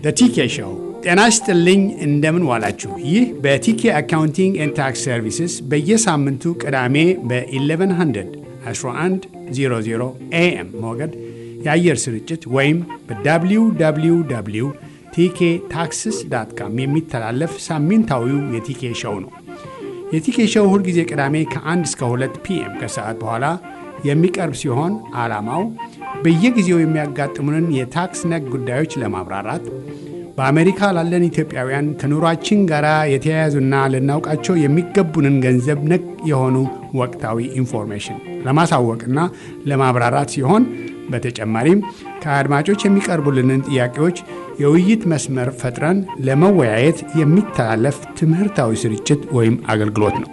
ቲኬ ሾው። ጤና ይስጥልኝ፣ እንደምን ዋላችሁ። ይህ በቲኬ አካውንቲንግ ኤንድ ታክስ ሰርቪስስ በየሳምንቱ ቅዳሜ በ1100 1100 ኤኤም ሞገድ የአየር ስርጭት ወይም በwww ቲኬ ታክስስ ዳት ካም የሚተላለፍ ሳምንታዊው የቲኬ ሾው ነው። የቲኬ ሾው ሁልጊዜ ቅዳሜ ከ1 እስከ 2 ፒኤም ከሰዓት በኋላ የሚቀርብ ሲሆን ዓላማው በየጊዜው የሚያጋጥሙንን የታክስ ነክ ጉዳዮች ለማብራራት በአሜሪካ ላለን ኢትዮጵያውያን ከኑሯችን ጋር የተያያዙና ልናውቃቸው የሚገቡንን ገንዘብ ነክ የሆኑ ወቅታዊ ኢንፎርሜሽን ለማሳወቅና ለማብራራት ሲሆን በተጨማሪም ከአድማጮች የሚቀርቡልንን ጥያቄዎች የውይይት መስመር ፈጥረን ለመወያየት የሚተላለፍ ትምህርታዊ ስርጭት ወይም አገልግሎት ነው።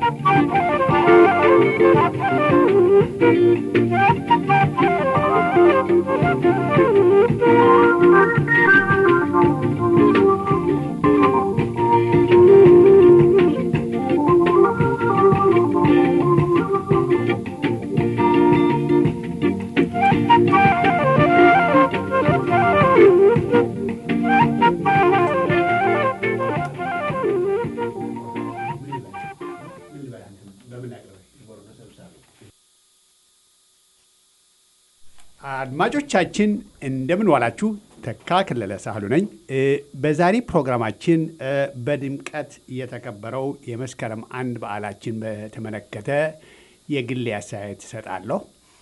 አድማጮቻችን እንደምን ዋላችሁ። ተካ ከለለ ሳህሉ ነኝ። በዛሬ ፕሮግራማችን በድምቀት የተከበረው የመስከረም አንድ በዓላችን በተመለከተ የግል አስተያየት እሰጣለሁ።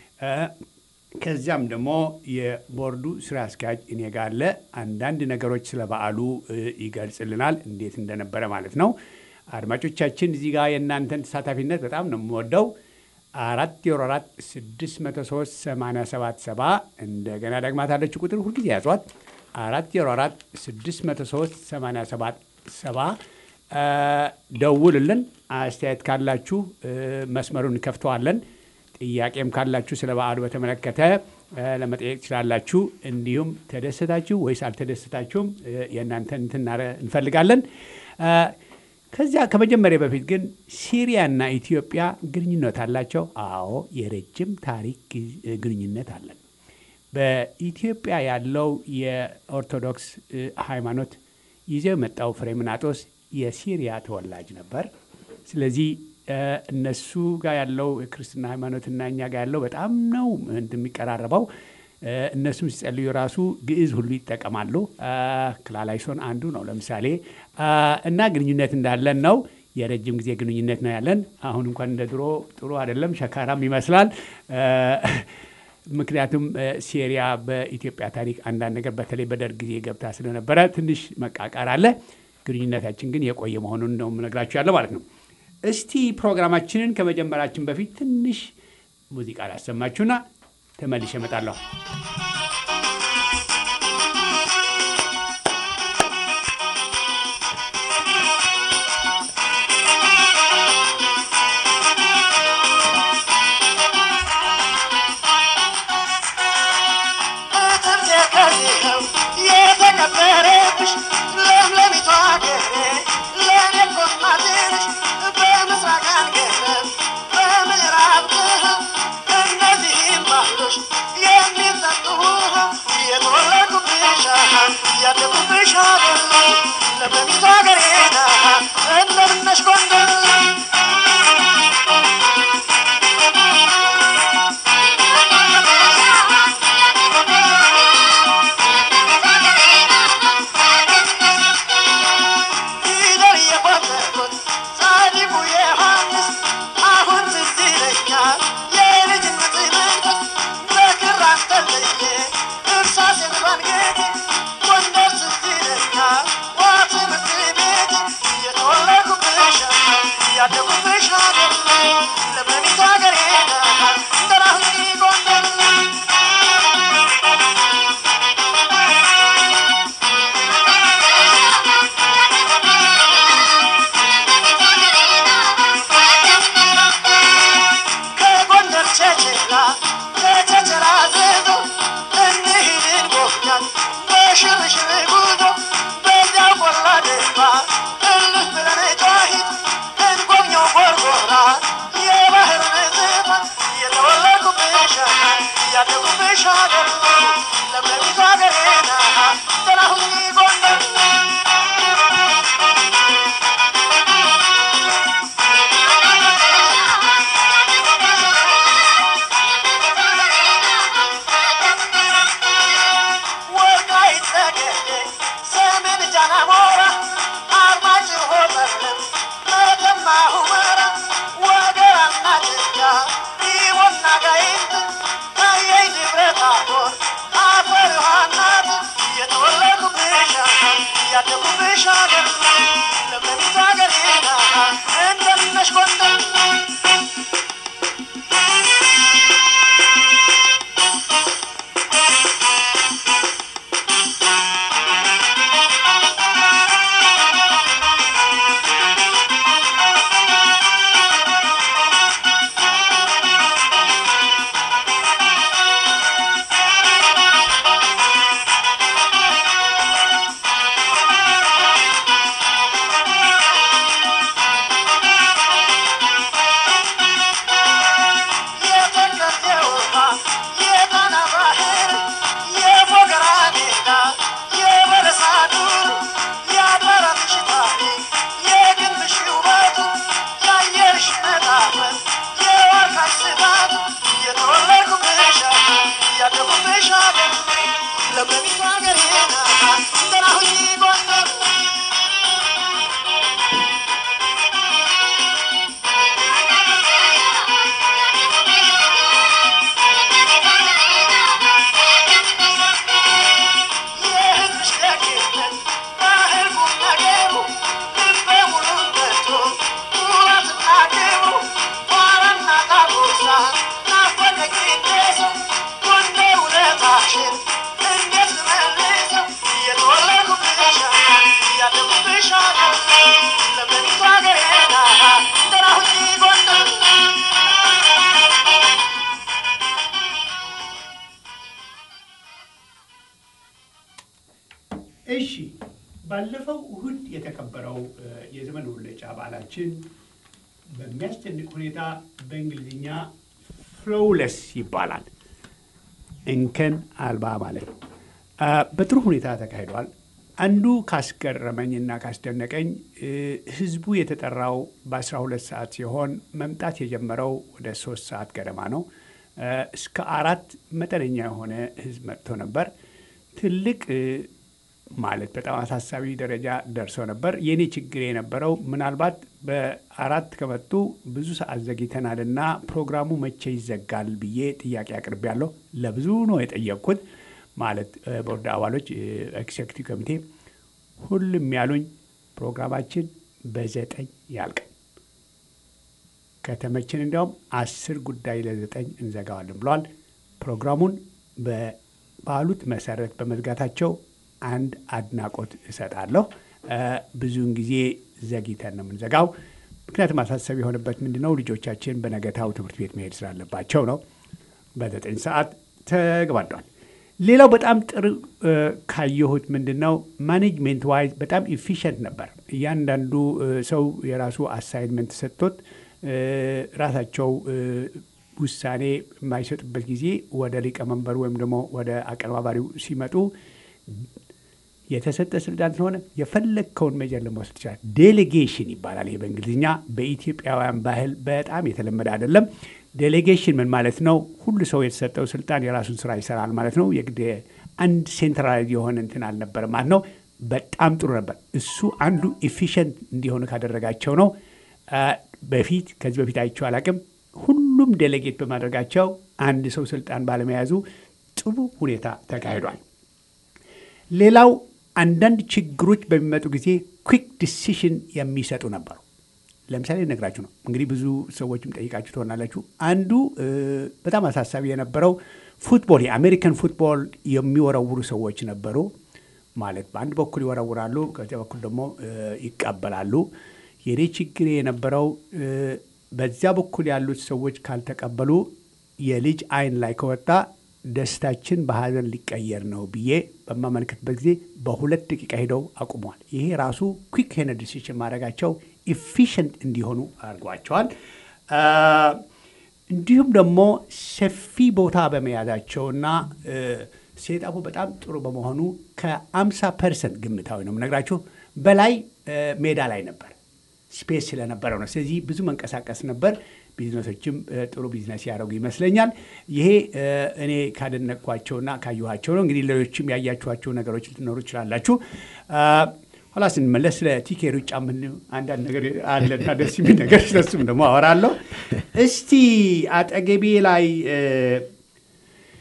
ከዚያም ደግሞ የቦርዱ ስራ አስኪያጅ እኔ ጋር አለ። አንዳንድ ነገሮች ስለ በዓሉ ይገልጽልናል፣ እንዴት እንደነበረ ማለት ነው። አድማጮቻችን እዚህ ጋር የእናንተን ተሳታፊነት በጣም ነው የምወደው። አራት ዜሮ አራት ስድስት መቶ ሶስት ሰማንያ ሰባት ሰባ እንደገና ደግማታለች ቁጥር ሁልጊዜ ያዟት። አራት ዜሮ አራት ስድስት መቶ ሶስት ሰማንያ ሰባት ሰባ ደውልልን። አስተያየት ካላችሁ መስመሩን እንከፍተዋለን። ጥያቄም ካላችሁ ስለ በዓሉ በተመለከተ ለመጠየቅ ትችላላችሁ። እንዲሁም ተደሰታችሁ ወይስ አልተደሰታችሁም የእናንተን እንትን እንፈልጋለን። ከዚያ ከመጀመሪያ በፊት ግን ሲሪያና ኢትዮጵያ ግንኙነት አላቸው? አዎ፣ የረጅም ታሪክ ግንኙነት አለን። በኢትዮጵያ ያለው የኦርቶዶክስ ሃይማኖት ይዘው የመጣው ፍሬምናጦስ የሲሪያ ተወላጅ ነበር። ስለዚህ እነሱ ጋር ያለው የክርስትና ሃይማኖትና እኛ ጋር ያለው በጣም ነው እንደሚቀራረበው። እነሱም ሲጸልዩ ራሱ ግዕዝ ሁሉ ይጠቀማሉ። ክላላይሶን አንዱ ነው ለምሳሌ እና ግንኙነት እንዳለን ነው። የረጅም ጊዜ ግንኙነት ነው ያለን። አሁን እንኳን እንደ ድሮ ጥሩ አይደለም፣ ሸካራም ይመስላል። ምክንያቱም ሲሪያ በኢትዮጵያ ታሪክ አንዳንድ ነገር በተለይ በደርግ ጊዜ ገብታ ስለነበረ ትንሽ መቃቃር አለ። ግንኙነታችን ግን የቆየ መሆኑን ነው የምነግራችሁ ያለው ማለት ነው። እስቲ ፕሮግራማችንን ከመጀመራችን በፊት ትንሽ ሙዚቃ ላሰማችሁና ተመልሼ እመጣለሁ። የባህር ያደጉብሽ ሀገር ለምለሚቱ ሀገሬ እንደምነሽ ጎንደር ለምለሚቱ ሀገሬ ደህና ሁኚ ጎንደር የሕዝብሽ ደግነት ባህል ቁም ነገሩ ልበ ሙሉነቱ ኩራትና ክብሩ ኋላና ዳጎሳ ናፈቀኝ ይድረሰው ጎንደር ውለታሽን እንዴት ልመልሰው እየተወለድኩብሽ እያደግኩብሽ ሀገር ለምለሚቱ ሀገሬ ደህና ሁኚ ጎንደር እሺ ባለፈው እሁድ የተከበረው እ፣ የዘመን መለወጫ በዓላችን በሚያስደንቅ ሁኔታ በእንግሊዝኛ ፍሎውለስ ይባላል። እንከን አልባ ማለት ነው። አ፣ በጥሩ ሁኔታ ተካሂዷል። አንዱ ካስገረመኝና ካስደነቀኝ እ፣ ህዝቡ የተጠራው በ12 ሰዓት ሲሆን መምጣት የጀመረው ወደ ሶስት ሰዓት ገደማ ነው። እ፣ እስከ አራት መጠነኛ የሆነ ህዝብ መጥቶ ነበር። ትልቅ እ፣ ማለት በጣም አሳሳቢ ደረጃ ደርሶ ነበር። የኔ ችግር የነበረው ምናልባት በአራት ከመጡ ብዙ ሰዓት ዘግይተናልና ፕሮግራሙ መቼ ይዘጋል ብዬ ጥያቄ አቅርቤያለሁ። ለብዙ ነው የጠየቅኩት። ማለት እ፣ ቦርድ አባሎች ኤክሴክቲቭ ኮሚቴ ሁሉም ያሉኝ ፕሮግራማችን በዘጠኝ ያልቃል። ከተመችን እንዲያውም አስር ጉዳይ ለዘጠኝ እንዘጋዋለን ብለዋል። ፕሮግራሙን ባሉት መሰረት በመዝጋታቸው አንድ አድናቆት እሰጣለሁ። እ፣ ብዙውን ጊዜ ዘግይተን ነው የምንዘጋው። ምክንያቱም አሳሳቢ የሆነበት ምንድን ነው? ልጆቻችን በነገታው ትምህርት ቤት መሄድ ስላለባቸው ነው። በዘጠኝ ሰዓት ተግባዷል። ሌላው በጣም ጥሩ እ፣ ካየሁት ምንድን ነው ማኔጅሜንት ዋይዝ በጣም ኢፊሽንት ነበር። እያንዳንዱ እ፣ ሰው የራሱ አሳይንመንት ሰጥቶት እ፣ ራሳቸው እ፣ ውሳኔ የማይሰጡበት ጊዜ ወደ ሊቀመንበሩ ወይም ደግሞ ወደ አቀነባባሪው ሲመጡ የተሰጠ ስልጣን ስለሆነ የፈለግከውን ሜጀር ለመውሰድ ይችላል። ዴሌጌሽን ይባላል። ይሄ በእንግሊዝኛ በኢትዮጵያውያን ባህል በጣም የተለመደ አይደለም። ዴሌጌሽን ምን ማለት ነው? ሁሉ ሰው የተሰጠው ስልጣን የራሱን ስራ ይሰራል ማለት ነው። የግድ አንድ ሴንትራላይዝ የሆነ እንትን አልነበረ ማለት ነው። በጣም ጥሩ ነበር። እሱ አንዱ ኤፊሽንት እንዲሆኑ ካደረጋቸው ነው። አ፣ በፊት ከዚህ በፊት አይቼው አላቅም። ሁሉም ዴሌጌት በማድረጋቸው አንድ ሰው ስልጣን ባለመያዙ ጥሩ ሁኔታ ተካሂዷል። ሌላው አንዳንድ ችግሮች በሚመጡ ጊዜ ኩዊክ ዲሲሽን የሚሰጡ ነበሩ። ለምሳሌ ነግራችሁ ነው እንግዲህ ብዙ ሰዎችም ጠይቃችሁ ትሆናላችሁ። አንዱ እ፣ በጣም አሳሳቢ የነበረው ፉትቦል የአሜሪካን ፉትቦል የሚወረውሩ ሰዎች ነበሩ። ማለት በአንድ በኩል ይወረውራሉ፣ ከዚያ በኩል ደግሞ እ፣ ይቀበላሉ። የኔ ችግር የነበረው እ፣ በዚያ በኩል ያሉት ሰዎች ካልተቀበሉ የልጅ አይን ላይ ከወጣ ደስታችን በሀዘን ሊቀየር ነው ብዬ በማመልከትበት ጊዜ በሁለት ደቂቃ ሄደው አቁመዋል። ይሄ ራሱ ኩዊክ የሆነ ዲሲሽን ማድረጋቸው ኢፊሽንት እንዲሆኑ አድርጓቸዋል። አ፣ እንዲሁም ደግሞ ሰፊ ቦታ በመያዛቸውና እ፣ ሴጣፉ በጣም ጥሩ በመሆኑ ከአምሳ ፐርሰንት ግምታዊ ነው የምነግራችሁ በላይ እ፣ ሜዳ ላይ ነበር ስፔስ ስለነበረው ነው። ስለዚህ ብዙ መንቀሳቀስ ነበር። ቢዝነሶችም እ፣ ጥሩ ቢዝነስ ያደረጉ ይመስለኛል። ይሄ እ፣ እኔ ካደነቅኳቸውና ካየኋቸው ነው። እንግዲህ ሌሎችም ያያችኋቸው ነገሮች ልትኖሩ ይችላላችሁ። አ፣ ኋላ ስንመለስ ስለ ቲኬ ሩጫ ምን አንዳንድ ነገር አለና ደስ የሚል ነገር ስለሱም ደግሞ አወራለሁ። እስቲ አጠገቤ ላይ እ፣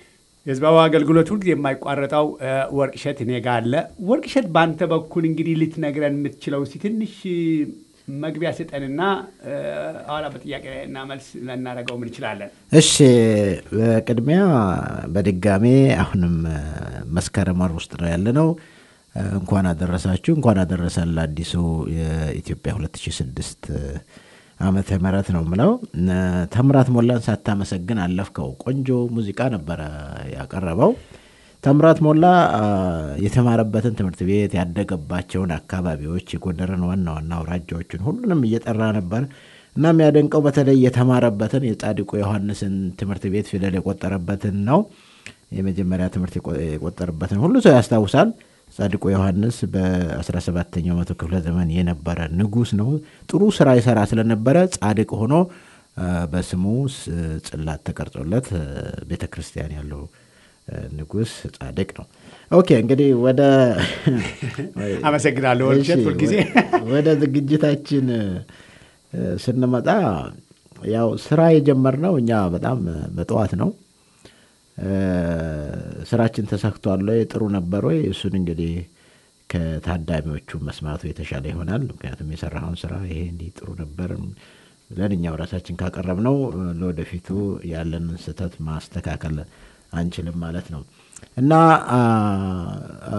የህዝባዊ አገልግሎት ሁልጊዜ የማይቋረጠው እ፣ ወርቅሸት እኔ ጋ አለ። ወርቅሸት በአንተ በኩል እንግዲህ ልትነግረን የምትችለው እስኪ ትንሽ እ፣ መግቢያ ስጠንና እ፣ ኋላ በጥያቄ እና መልስ ልናደርገው ምን እንችላለን? እሺ በቅድሚያ በድጋሜ አሁንም እ፣ መስከረም ወር ውስጥ ነው ያለነው። እ፣ እንኳን አደረሳችሁ እንኳን አደረሰን ለአዲሱ የኢትዮጵያ 2006 ዓመተ ምህረት ነው ምለው። እ፣ ተምራት ሞላን ሳታመሰግን አለፍከው። ቆንጆ ሙዚቃ ነበረ ያቀረበው። ተምራት ሞላ አ፣ የተማረበትን ትምህርት ቤት ያደገባቸውን አካባቢዎች የጎንደርን ዋና ዋና አውራጃዎችን ሁሉንም እየጠራ ነበር እና የሚያደንቀው በተለይ የተማረበትን የጻድቁ ዮሐንስን ትምህርት ቤት ፊደል የቆጠረበትን ነው። የመጀመሪያ ትምህርት የቆ- የቆጠረበትን ሁሉ ሰው ያስታውሳል። ጻድቁ ዮሐንስ በ17ኛው መቶ ክፍለ ዘመን የነበረ ንጉሥ ነው። ጥሩ ስራ ይሰራ ስለነበረ ጻድቅ ሆኖ አ፣ በስሙ ስ- ጽላት ተቀርጾለት ቤተ ክርስቲያን ያለው አ፣ ንጉሥ ጻድቅ ነው። ኦኬ እንግዲህ ወደ አመሰግናለሁ ወርቅሸት እሺ፣ ሁልጊዜ ወደ- ወደ ዝግጅታችን እ፣ ስንመጣ ያው ስራ የጀመርነው እኛ በጣም በጠዋት ነው። እ፣ ስራችን ተሳክቷል ወይ ጥሩ ነበር ወይ? እሱን እንግዲህ ከታዳሚዎቹ መስማቱ የተሻለ ይሆናል። ምክንያቱም የሰራኸውን ስራ ይሄ እንዲህ ጥሩ ነበር ብለን እኛው ራሳችን ካቀረብነው እ፣ ለወደፊቱ ያለንን ስህተት ማስተካከል አንችልም ማለት ነው እና አ፣ አ፣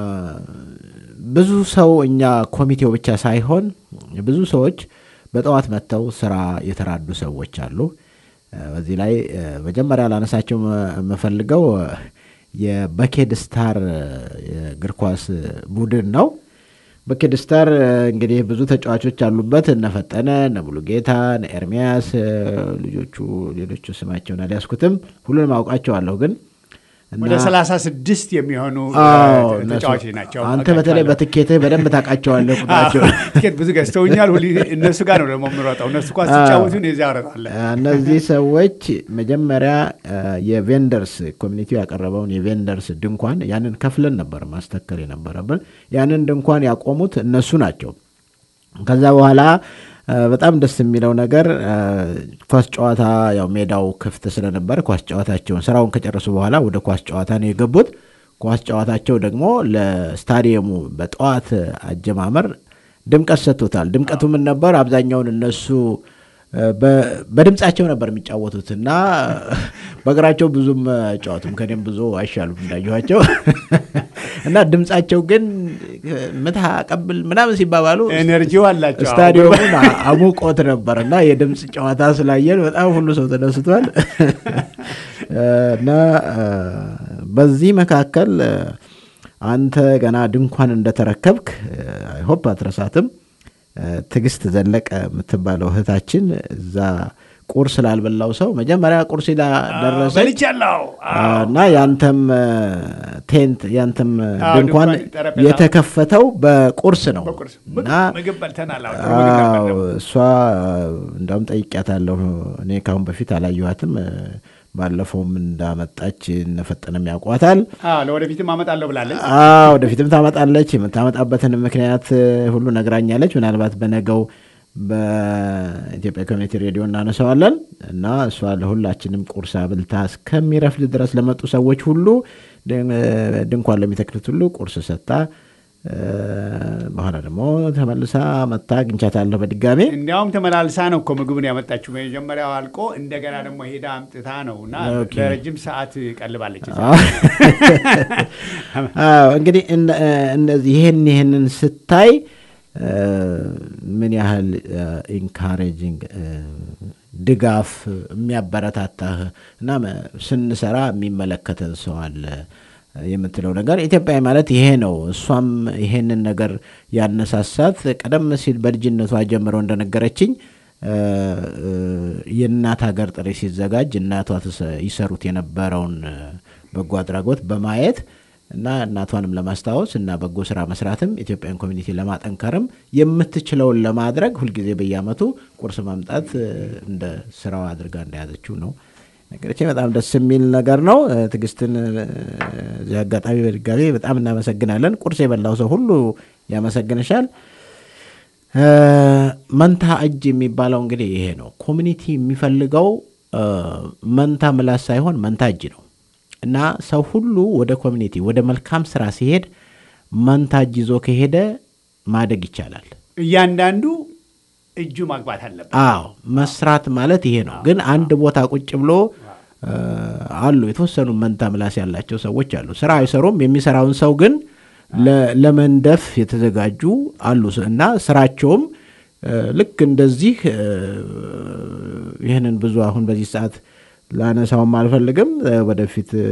ብዙ ሰው እኛ ኮሚቴው ብቻ ሳይሆን ብዙ ሰዎች በጠዋት መጥተው ስራ የተራዱ ሰዎች አሉ። እ፣ በዚህ ላይ እ፣ መጀመሪያ ላነሳቸው መ- የምፈልገው እ፣ የበኬድ ስታር እ፣ የእግር ኳስ ቡድን ነው። በኬድ ስታር እ፣ እንግዲህ ብዙ ተጫዋቾች አሉበት። እነ ፈጠነ፣ እነ ሙሉጌታ፣ እነ ኤርሚያስ እ፣ ልጆቹ ሌሎቹ ስማቸውን አልያዝኩትም። ሁሉንም አውቃቸዋለሁ ግን እና- ወደ ሰላሳ ስድስት የሚሆኑ እ፣ አዎ፣ እነሱ- ተጫዋቾች ናቸው። አንተ በተለይ በትኬትህ በደንብ ታውቃቸዋለህ ቁጥራቸው። ትኬት ብዙ ገዝተውኛል። ሁሌ እነሱ ጋር ነው ደግሞ የምሮጠው። እነሱ ኳስ ሲጫወቱ እኔ እዚያ እሮጣለሁ። እነዚህ ሰዎች መጀመሪያ አ፣ የቬንደርስ ኮሚኒቲው ያቀረበውን የቬንደርስ ድንኳን ያንን ከፍለን ነበር ማስተከል የነበረብን። ያንን ድንኳን ያቆሙት እነሱ ናቸው። ከዛ በኋላ አ፣ በጣም ደስ የሚለው ነገር አ፣ ኳስ ጨዋታ ያው ሜዳው ክፍት ስለነበር ኳስ ጨዋታቸውን ስራውን ከጨረሱ በኋላ ወደ ኳስ ጨዋታ ነው የገቡት። ኳስ ጨዋታቸው ደግሞ ለስታዲየሙ በጠዋት አጀማመር ድምቀት ሰጥቶታል። ድምቀቱ ምን ነበር? አብዛኛውን እነሱ እ፣ በ- በድምጻቸው ነበር የሚጫወቱት እና በእግራቸው ብዙም አይጫወቱም። ከኔም ብዙ አይሻሉም እንዳየኋቸው እና ድምጻቸው ግን ምታ ቀብል ምናምን ሲባባሉ ኤነርጂው አላቸው። ስታዲየሙን አ- አሙቆት ነበር እና የድምፅ ጨዋታ ስላየን በጣም ሁሉ ሰው ተደስቷል። እና አ፣ በዚህ መካከል አ፣ አንተ ገና ድንኳን እንደተረከብክ አይሆፕ አትረሳትም። አ፣ ትዕግስት ዘለቀ የምትባለው እህታችን እዛ ቁርስ ላልበላው ሰው መጀመሪያ ቁርስ ላ ደረሰች በልቻለሁ። እና ያንተም አ፣ ቴንት ያንተም አ፣ አዎ፣ ድንኳን ድንኳን ጠረጴዛ የተከፈተው በቁርስ ነው በቁርስ እና ምግብ በልተናል። አዎ፣ ጥሩ ምግብ ነበር አዎ ደግሞ። እሷ እንዳውም ጠይቂያታለሁ። እኔ ካሁን በፊት አላየኋትም። ባለፈውም እንዳመጣች እነፈጠነም ያውቋታል። አዎ፣ ለወደፊትም አመጣለሁ ብላለች። አዎ ወደፊትም ታመጣለች። የምታመጣበትን ምክንያት ሁሉ ነግራኛለች። ምናልባት በነገው በኢትዮጵያ ኮሚኒቲ ሬዲዮ እናነሳዋለን እና እሷ ለሁላችንም ቁርስ አብልታ እስከሚረፍድ ድረስ ለመጡ ሰዎች ሁሉ ድንኳን ለሚተክሉት ሁሉ ቁርስ ሰጥታ እ፣ በኋላ ደግሞ ተመልሳ መታ አግኝቻታለሁ በድጋሜ እንዲያውም ተመላልሳ ነው እኮ ምግቡን ያመጣችው። መጀመሪያው አልቆ እንደገና ደግሞ ሄዳ አምጥታ ነው እና ኦኬ። ለረጅም ሰዓት ቀልባለች። እዛ። አዎ እንግዲህ እነ- እነዚህ ይህን ይህንን ስታይ እ፣ ምን ያህል ኢንካሬጂንግ ድጋፍ የሚያበረታታህ እና መ- ስንሰራ የሚመለከተን ሰው አለ የምትለው ነገር ኢትዮጵያዊ ማለት ይሄ ነው። እሷም ይሄንን ነገር ያነሳሳት ቀደም ሲል በልጅነቷ ጀምረው እንደነገረችኝ እ፣ እ፣ የእናት ሀገር ጥሪ ሲዘጋጅ እናቷ ትሰ- ይሰሩት የነበረውን እ፣ በጎ አድራጎት በማየት እና እናቷንም ለማስታወስ እና በጎ ስራ መስራትም ኢትዮጵያን ኮሚኒቲ ለማጠንከርም የምትችለውን ለማድረግ ሁልጊዜ በየዓመቱ ቁርስ ማምጣት እ፣ እንደ ስራው አድርጋ እንደያዘችው ነው ነገሮች በጣም ደስ የሚል ነገር ነው። እ፣ ትዕግስትን እ፣ እዚህ አጋጣሚ በድጋሚ በጣም እናመሰግናለን። ቁርስ የበላው ሰው ሁሉ ያመሰግንሻል። እ፣ መንታ እጅ የሚባለው እንግዲህ ይሄ ነው። ኮሚኒቲ የሚፈልገው እ፣ መንታ ምላስ ሳይሆን መንታ እጅ ነው። እና ሰው ሁሉ ወደ ኮሚኒቲ ወደ መልካም ስራ ሲሄድ መንታጅ ይዞ ከሄደ ማደግ ይቻላል። እያንዳንዱ እጁ ማግባት አለበት። አዎ መስራት ማለት ይሄ ነው። ግን አንድ ቦታ ቁጭ ብሎ እ፣ አሉ የተወሰኑ መንታ ምላስ ያላቸው ሰዎች አሉ። ስራ አይሰሩም። የሚሰራውን ሰው ግን ለ- ለመንደፍ የተዘጋጁ አሉ እና ስራቸውም እ፣ ልክ እንደዚህ እ፣ ይህንን ብዙ አሁን በዚህ ሰዓት ላነሳውም አልፈልግም። እ፣ ወደፊት እ፣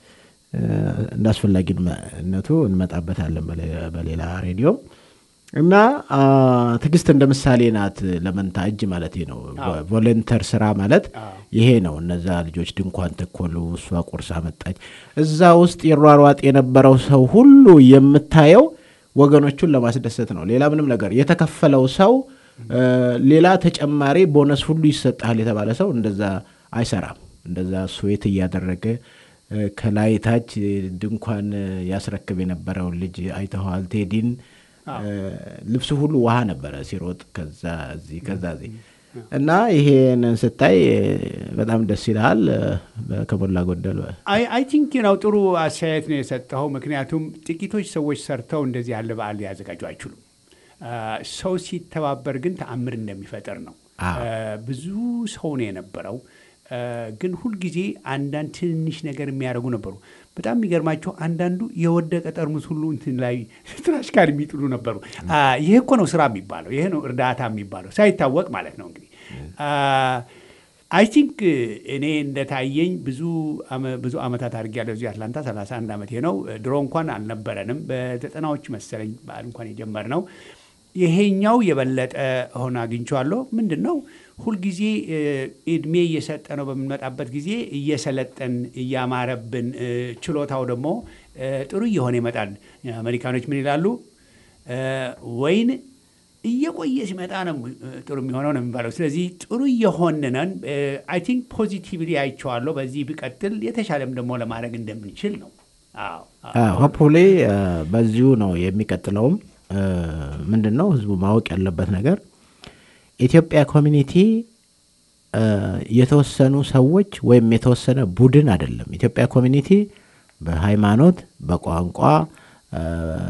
እንደ አስፈላጊነቱ እንመጣበታለን በሌ- በሌላ ሬዲዮ እና አ፣ ትዕግስት እንደ ምሳሌ ናት ለመንታ እጅ ማለት ነው። ቮለንተር ስራ ማለት ይሄ ነው። እነዛ ልጆች ድንኳን ተኮሉ፣ እሷ ቁርስ አመጣች። እዛ ውስጥ የሯሯጥ የነበረው ሰው ሁሉ የምታየው ወገኖቹን ለማስደሰት ነው። ሌላ ምንም ነገር የተከፈለው ሰው እ፣ ሌላ ተጨማሪ ቦነስ ሁሉ ይሰጣል የተባለ ሰው እንደዛ አይሰራም። እንደዛ ስዌት እያደረገ እ፣ ከላይ ታች ድንኳን ያስረክብ የነበረውን ልጅ አይተኸዋል ቴዲን እ፣ ልብሱ ሁሉ ውሃ ነበረ ሲሮጥ ከዛ እዚህ ከዛ እዚህ እና ይሄንን ስታይ እ፣ በጣም ደስ ይልሃል። እ፣ ከሞላ ጎደል አይ አይ ቲንክ ነው ጥሩ አስተያየት ነው የሰጠኸው። ምክንያቱም ጥቂቶች ሰዎች ሰርተው እንደዚህ ያለ በዓል ሊያዘጋጁ አይችሉም። አ፣ ሰው ሲተባበር ግን ተአምር እንደሚፈጠር ነው። አዎ። አ፣ ብዙ ሰው ነው የነበረው፣ አ፣ ግን ሁልጊዜ አንዳንድ ትንንሽ ነገር የሚያደርጉ ነበሩ። በጣም የሚገርማቸው አንዳንዱ የወደቀ ጠርሙስ ሁሉ እንትን ላይ ትራሽ ጋር የሚጥሉ ነበሩ። አ፣ ይሄ እኮ ነው ስራ የሚባለው፣ ይሄ ነው እርዳታ የሚባለው ሳይታወቅ ማለት ነው እንግዲህ አይ ቲንክ እኔ እንደታየኝ ብዙ አመ- ብዙ ዓመታት አድርጌያለሁ እዚህ አትላንታ 31 ዓመቴ ነው። ድሮ እንኳን አልነበረንም። በዘጠናዎች መሰለኝ በዓል እንኳን የጀመርነው። ይሄኛው የበለጠ ሆነ አግኝቼዋለሁ። ምንድን ነው ሁልጊዜ እ፣ እድሜ እየሰጠ ነው በምንመጣበት ጊዜ እየሰለጠን እያማረብን እ፣ ችሎታው ደግሞ እ፣ ጥሩ እየሆነ ይመጣል። አሜሪካኖች ምን ይላሉ? እ፣ ወይን እየቆየ ሲመጣ ነው እ፣ ጥሩ የሚሆነው ነው የሚባለው። ስለዚህ ጥሩ እየሆንነን አይ ቲንክ ፖዚቲቭሊ አይቼዋለሁ። በዚህ ቢቀጥል የተሻለም ደግሞ ለማድረግ እንደምንችል ነው። አዎ አዎ። ሆፕፉሊ በዚሁ ነው የሚቀጥለውም። ምንድን ነው ህዝቡ ማወቅ ያለበት ነገር ኢትዮጵያ ኮሚኒቲ እ፣ የተወሰኑ ሰዎች ወይም የተወሰነ ቡድን አይደለም። ኢትዮጵያ ኮሚኒቲ በሃይማኖት፣ በቋንቋ፣ እ፣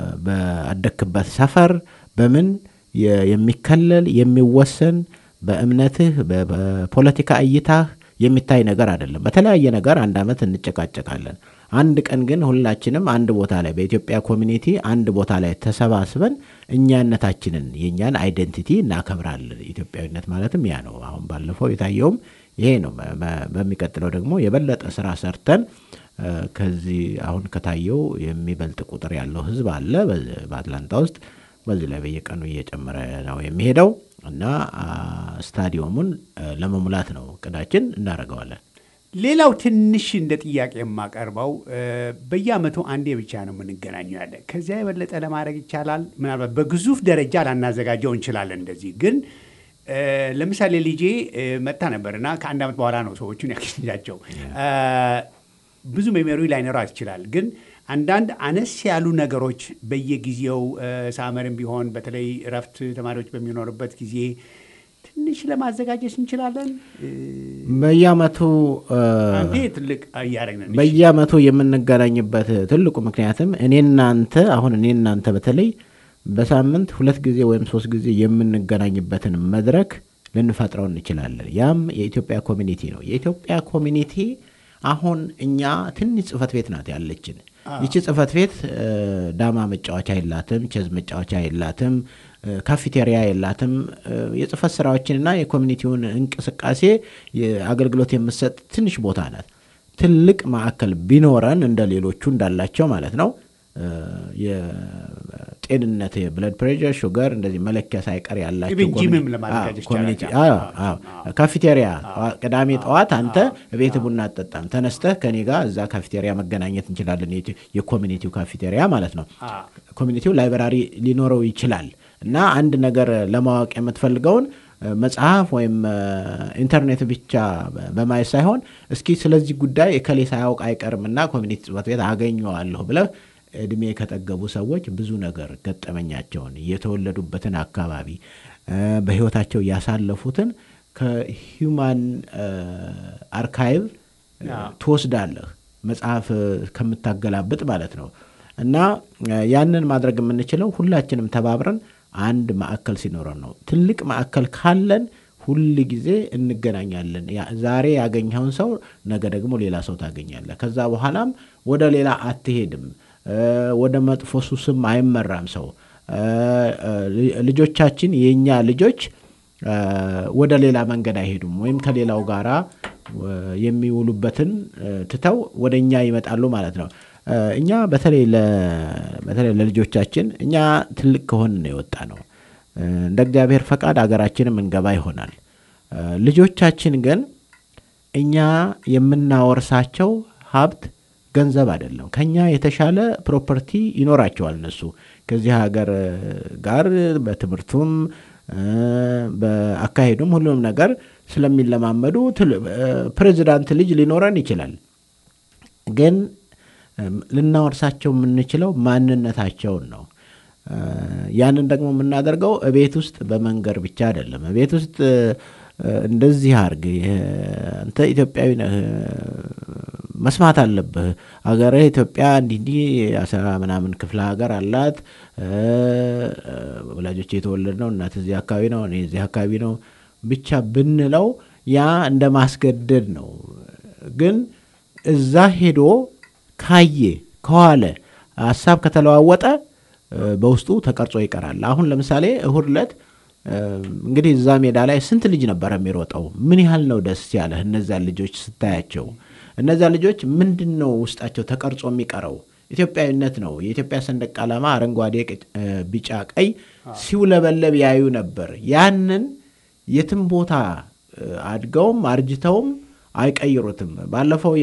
በአደክበት ሰፈር በምን የ- የሚከለል የሚወሰን በእምነትህ በ- በፖለቲካ እይታህ የሚታይ ነገር አይደለም። በተለያየ ነገር አንድ ዓመት እንጨቃጨቃለን። አንድ ቀን ግን ሁላችንም አንድ ቦታ ላይ በኢትዮጵያ ኮሚኒቲ አንድ ቦታ ላይ ተሰባስበን እኛነታችንን የእኛን አይደንቲቲ እናከብራለን። ኢትዮጵያዊነት ማለትም ያ ነው። አሁን ባለፈው የታየውም ይሄ ነው። በ- በ- በሚቀጥለው ደግሞ የበለጠ ስራ ሰርተን እ፣ ከዚህ አሁን ከታየው የሚበልጥ ቁጥር ያለው ህዝብ አለ በ- በአትላንታ ውስጥ በዚህ ላይ በየቀኑ እየጨመረ ነው የሚሄደው እና አ፣ ስታዲየሙን እ፣ ለመሙላት ነው እቅዳችን፣ እናደርገዋለን። ሌላው ትንሽ እንደ ጥያቄ የማቀርበው እ፣ በየአመቱ አንዴ ብቻ ነው የምንገናኘው ያለ ከዚያ የበለጠ ለማድረግ ይቻላል። ምናልባት በግዙፍ ደረጃ ላናዘጋጀው እንችላለን። እንደዚህ ግን እ፣ ለምሳሌ ልጄ እ፣ መጥታ ነበርና ከአንድ ዓመት በኋላ ነው ሰዎቹን ያገኛቸው። እ፣ ብዙ ሜሞሪ ላይኖራት ይችላል። ግን አንዳንድ አነስ ያሉ ነገሮች በየጊዜው እ፣ ሳመርም ቢሆን በተለይ እረፍት ተማሪዎች በሚኖርበት ጊዜ ትንሽ ለማዘጋጀት እንችላለን። እ፣ በየአመቱ እ፣ አንዴ ትልቅ እያደረግን ነው። በየአመቱ የምንገናኝበት ትልቁ ምክንያትም እኔ እናንተ አሁን እኔ እናንተ በተለይ በሳምንት ሁለት ጊዜ ወይም ሶስት ጊዜ የምንገናኝበትን መድረክ ልንፈጥረው እንችላለን። ያም የኢትዮጵያ ኮሚኒቲ ነው። የኢትዮጵያ ኮሚኒቲ አሁን እኛ ትንሽ ጽህፈት ቤት ናት ያለችን። ይቺ ጽህፈት ቤት እ፣ ዳማ መጫወቻ የላትም፣ ቼዝ መጫወቻ የላትም፣ እ፣ ካፌቴሪያ የላትም። እ፣ የጽህፈት ስራዎችንና የኮሚኒቲውን እንቅስቃሴ የ- አገልግሎት የምትሰጥ ትንሽ ቦታ ናት። ትልቅ ማዕከል ቢኖረን እንደ ሌሎቹ እንዳላቸው ማለት ነው እ፣ የጤንነት የብለድ ፕሬሸር፣ ሹገር እንደዚህ መለኪያ ሳይቀር ያላቸው ኢቭን ጂምም ኮሚኒ- ለማዘጋጀት አዎ፣ ኮሚኒቲ ይቻላል። አዎ፣ አዎ። ካፌቴሪያ ቅዳሜ ጠዋት አንተ ቤት ቡና አጠጣም ተነስተህ ከኔ ጋር እዛ ካፌቴሪያ መገናኘት እንችላለን። የኢትዮ- የኮሚኒቲው ካፌቴሪያ ማለት ነው። አዎ። ኮሚኒቲው ላይብራሪ ሊኖረው ይችላል እና አንድ ነገር ለማወቅ የምትፈልገውን እ፣ መጽሐፍ ወይም እ፣ ኢንተርኔት ብቻ በ- በማየት ሳይሆን እስኪ ስለዚህ ጉዳይ እከሌ ሳያውቅ አይቀርም እና ኮሚኒቲ ጽሕፈት ቤት አገኘዋለሁ ብለህ እድሜ ከጠገቡ ሰዎች ብዙ ነገር ገጠመኛቸውን የተወለዱበትን አካባቢ እ፣ በሕይወታቸው ያሳለፉትን ከሂውማን እ፣ አርካይቭ እ፣ አዎ። ትወስዳለህ መጽሐፍ ከምታገላብጥ ማለት ነው። እና ያንን ማድረግ የምንችለው ሁላችንም ተባብረን አንድ ማዕከል ሲኖረን ነው። ትልቅ ማዕከል ካለን ሁል ጊዜ እንገናኛለን። ዛሬ ያገኘኸውን ሰው ነገ ደግሞ ሌላ ሰው ታገኛለህ። ከዛ በኋላም ወደ ሌላ አትሄድም። ወደ መጥፎ ሱስም አይመራም ሰው። ልጆቻችን የእኛ ልጆች ወደ ሌላ መንገድ አይሄዱም፣ ወይም ከሌላው ጋራ የሚውሉበትን ትተው ወደ እኛ ይመጣሉ ማለት ነው። እኛ በተለይ በተለይ ለልጆቻችን እኛ ትልቅ ከሆን ነው የወጣ ነው። እንደ እግዚአብሔር ፈቃድ አገራችንም እንገባ ይሆናል። ልጆቻችን ግን እኛ የምናወርሳቸው ሀብት ገንዘብ አይደለም። ከኛ የተሻለ ፕሮፐርቲ ይኖራቸዋል። እነሱ ከዚህ ሀገር ጋር በትምህርቱም በአካሄዱም ሁሉም ነገር ስለሚለማመዱ ፕሬዚዳንት ልጅ ሊኖረን ይችላል። ግን ልናወርሳቸው የምንችለው ማንነታቸውን ነው። ያንን ደግሞ የምናደርገው እቤት ውስጥ በመንገር ብቻ አይደለም። እቤት ውስጥ እንደዚህ አርግ፣ አንተ ኢትዮጵያዊ ነህ፣ መስማት አለብህ፣ አገርህ ኢትዮጵያ እንዲህ እንዲህ አስራ ምናምን ክፍለ ሀገር አላት፣ ወላጆች የተወለድ ነው፣ እናት እዚህ አካባቢ ነው፣ እኔ እዚህ አካባቢ ነው ብቻ ብንለው ያ እንደ ማስገደድ ነው። ግን እዛ ሄዶ ካየ ከዋለ ሀሳብ ከተለዋወጠ በውስጡ ተቀርጾ ይቀራል። አሁን ለምሳሌ እሁድ ዕለት እንግዲህ እዛ ሜዳ ላይ ስንት ልጅ ነበረ የሚሮጠው? ምን ያህል ነው ደስ ያለህ እነዚያን ልጆች ስታያቸው? እነዚያ ልጆች ምንድን ነው ውስጣቸው ተቀርጾ የሚቀረው? ኢትዮጵያዊነት ነው። የኢትዮጵያ ሰንደቅ ዓላማ አረንጓዴ፣ ቢጫ፣ ቀይ ሲውለበለብ ያዩ ነበር። ያንን የትም ቦታ አድገውም አርጅተውም አይቀይሩትም። ባለፈው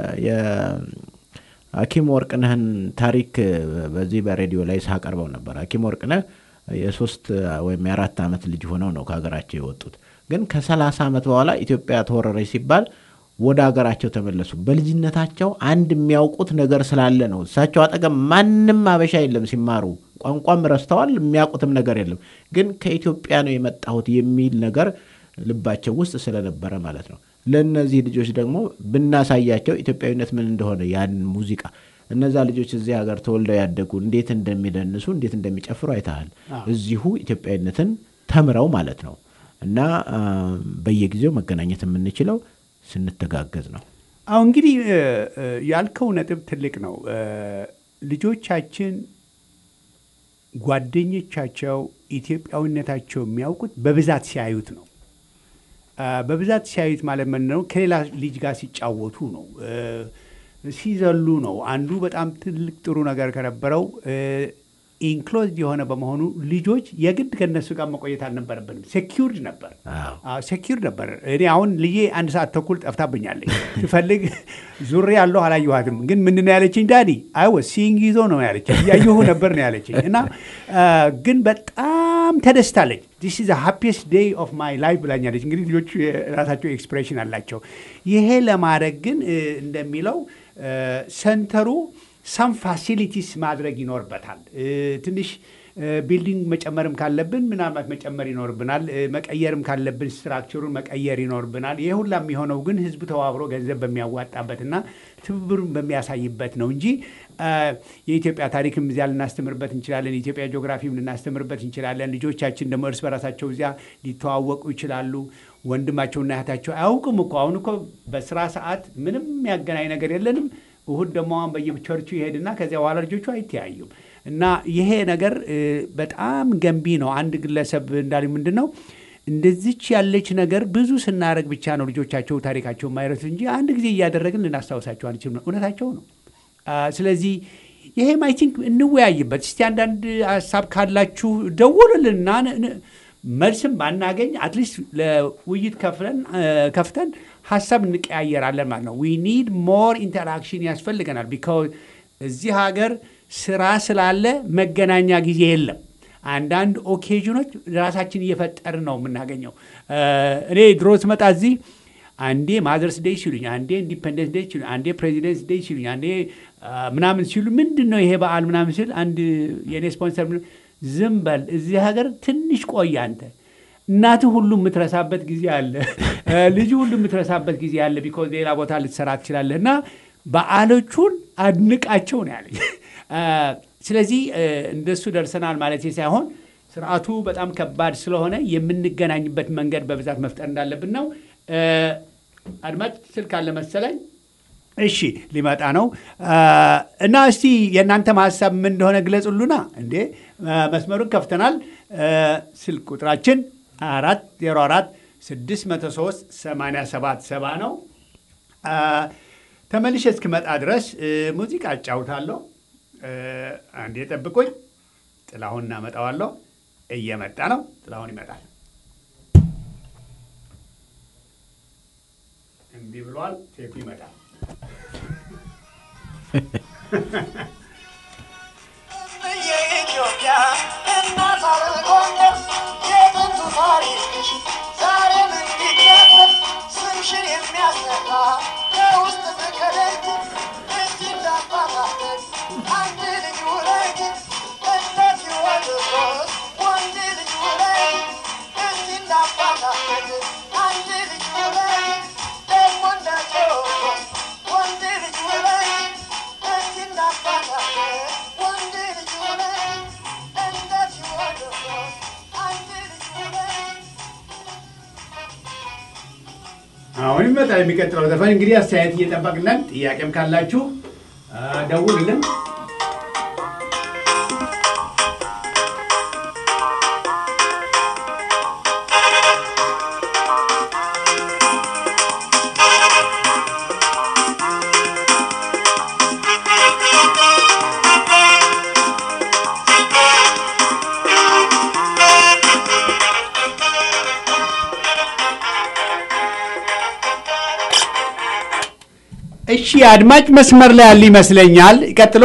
ሐኪም ወርቅነህን ታሪክ በዚህ በሬዲዮ ላይ ሳቀርበው ነበር። ሐኪም ወርቅነህ የሶስት ወይም የአራት ዓመት ልጅ ሆነው ነው ከሀገራቸው የወጡት። ግን ከሰላሳ ዓመት በኋላ ኢትዮጵያ ተወረረች ሲባል ወደ ሀገራቸው ተመለሱ። በልጅነታቸው አንድ የሚያውቁት ነገር ስላለ ነው። እሳቸው አጠገብ ማንም አበሻ የለም ሲማሩ፣ ቋንቋም ረስተዋል፣ የሚያውቁትም ነገር የለም። ግን ከኢትዮጵያ ነው የመጣሁት የሚል ነገር ልባቸው ውስጥ ስለነበረ ማለት ነው። ለእነዚህ ልጆች ደግሞ ብናሳያቸው ኢትዮጵያዊነት ምን እንደሆነ ያን ሙዚቃ እነዛ ልጆች እዚህ ሀገር ተወልደው ያደጉ እንዴት እንደሚደንሱ እንዴት እንደሚጨፍሩ አይተሃል። እዚሁ ኢትዮጵያዊነትን ተምረው ማለት ነው። እና በየጊዜው መገናኘት የምንችለው ስንተጋገዝ ነው። አሁ እንግዲህ ያልከው ነጥብ ትልቅ ነው። ልጆቻችን ጓደኞቻቸው ኢትዮጵያዊነታቸው የሚያውቁት በብዛት ሲያዩት ነው። በብዛት ሲያዩት ማለት ምን ነው? ከሌላ ልጅ ጋር ሲጫወቱ ነው፣ ሲዘሉ ነው። አንዱ በጣም ትልቅ ጥሩ ነገር ከነበረው ኢንክሎዝድ የሆነ በመሆኑ ልጆች የግድ ከነሱ ጋር መቆየት አልነበረብንም። ሴኪርድ ነበር፣ ሴኪርድ ነበር። እኔ አሁን ልዬ አንድ ሰዓት ተኩል ጠፍታብኛለች። ትፈልግ ዙሬ ያለሁ አላየኋትም። ግን ምንድን ነው ያለችኝ? ዳዲ አይወ ሲንግ ይዞ ነው ያለችኝ። እያየሁ ነበር ነው ያለችኝ። እና ግን በጣም ተደስታለች። ዲስ ኢዝ ሃፒስት ዴይ ኦፍ ማይ ላይፍ ብላኛለች። እንግዲህ ልጆቹ የራሳቸው ኤክስፕሬሽን አላቸው። ይሄ ለማድረግ ግን እንደሚለው ሰንተሩ ሰም ፋሲሊቲስ ማድረግ ይኖርበታል። ትንሽ ቢልዲንግ መጨመርም ካለብን ምናልባት መጨመር ይኖርብናል። መቀየርም ካለብን ስትራክቸሩን መቀየር ይኖርብናል። ይህ ሁላ የሚሆነው ግን ህዝቡ ተባብሮ ገንዘብ በሚያዋጣበትና ትብብሩን በሚያሳይበት ነው እንጂ የኢትዮጵያ ታሪክም እዚያ ልናስተምርበት እንችላለን። የኢትዮጵያ ጂኦግራፊም ልናስተምርበት እንችላለን። ልጆቻችን ደግሞ እርስ በራሳቸው እዚያ ሊተዋወቁ ይችላሉ። ወንድማቸውና እህታቸው አያውቅም እኮ አሁን እኮ በስራ ሰዓት ምንም የሚያገናኝ ነገር የለንም። እሁድ ደግሞ አሁን በየቸርቹ ይሄድና ከዚያ በኋላ ልጆቹ አይተያዩም። እና ይሄ ነገር በጣም ገንቢ ነው። አንድ ግለሰብ እንዳለ ምንድን ነው እንደዚች ያለች ነገር ብዙ ስናደረግ ብቻ ነው ልጆቻቸው ታሪካቸው የማይረሱ እንጂ አንድ ጊዜ እያደረግን ልናስታውሳቸው አንችልም። እውነታቸው ነው። ስለዚህ ይሄም አይ ቲንክ እንወያይበት እስቲ። አንዳንድ ሀሳብ ካላችሁ ደውሉልና መልስም ባናገኝ አትሊስት ለውይይት ከፍተን ሀሳብ እንቀያየራለን ማለት ነው። ዊ ኒድ ሞር ኢንተራክሽን ያስፈልገናል። ቢካዝ እዚህ ሀገር ስራ ስላለ መገናኛ ጊዜ የለም። አንዳንድ ኦኬዥኖች ራሳችን እየፈጠርን ነው የምናገኘው። እኔ ድሮ ስመጣ እዚህ አንዴ ማዘርስ ዴይ ሲሉኝ፣ አንዴ ኢንዲፐንደንስ ዴይ ሲሉኝ፣ አንዴ ፕሬዚደንትስ ዴይ ሲሉኝ፣ አንዴ ምናምን ሲሉ ምንድን ነው ይሄ በዓል ምናምን ሲል አንድ የእኔ ስፖንሰር ዝም በል እዚህ ሀገር ትንሽ ቆይ አንተ እናትህ ሁሉ የምትረሳበት ጊዜ አለ። ልጁ ሁሉ የምትረሳበት ጊዜ አለ። ቢኮዝ ሌላ ቦታ ልትሰራ ትችላለህ። እና በዓሎቹን አድንቃቸው ነው ያለኝ። ስለዚህ እንደሱ ደርሰናል ማለት ሳይሆን ስርዓቱ በጣም ከባድ ስለሆነ የምንገናኝበት መንገድ በብዛት መፍጠር እንዳለብን ነው። አድማጭ ስልክ አለ መሰለኝ። እሺ ሊመጣ ነው እና እስቲ የእናንተም ሀሳብ ምን እንደሆነ ግለጹሉና። እንዴ መስመሩን ከፍተናል። ስልክ ቁጥራችን አራት ዜሮ አራት ስድስት መቶ ሶስት ሰማንያ ሰባት ሰባ ነው። ተመልሼ እስክመጣ ድረስ ሙዚቃ አጫውታለሁ። አንዴ ጠብቁኝ። ጥላሁን እናመጣዋለሁ። እየመጣ ነው። ጥላሁን ይመጣል። እምቢ ብሏል። ቴፑ ይመጣል። የኢትዮጵያ እናት አለም ጎንደር የጥንቱ ታሪክሽ ዛሬም እንዲከበር ስምሽን የሚያስጠራ ከውስጥ ፍቅርት እስቲ እንዳባታለን አንድ ልጅ ውለጅ እነት ይወልዶስ ወንድ ልጅ ውለጅ እስቲ እንዳባታለን አንድ ልጅ ውለጅ ደግሞ እንደ ቴዎድሮስ ወንድ ልጅ ውለጅ እስቲ እንዳባታለን ወንድ ልጅ ውለጅ እንደ ቴዎድሮስ አንድ ልጅ ውለጅ አሁን ይመጣል የሚቀጥለው ዘፈን። እንግዲህ አስተያየት እየጠበቅለን ጥያቄም ካላችሁ አ፣ ደውልልን። እሺ አድማጭ መስመር ላይ ያለ ይመስለኛል። ይቀጥሉ።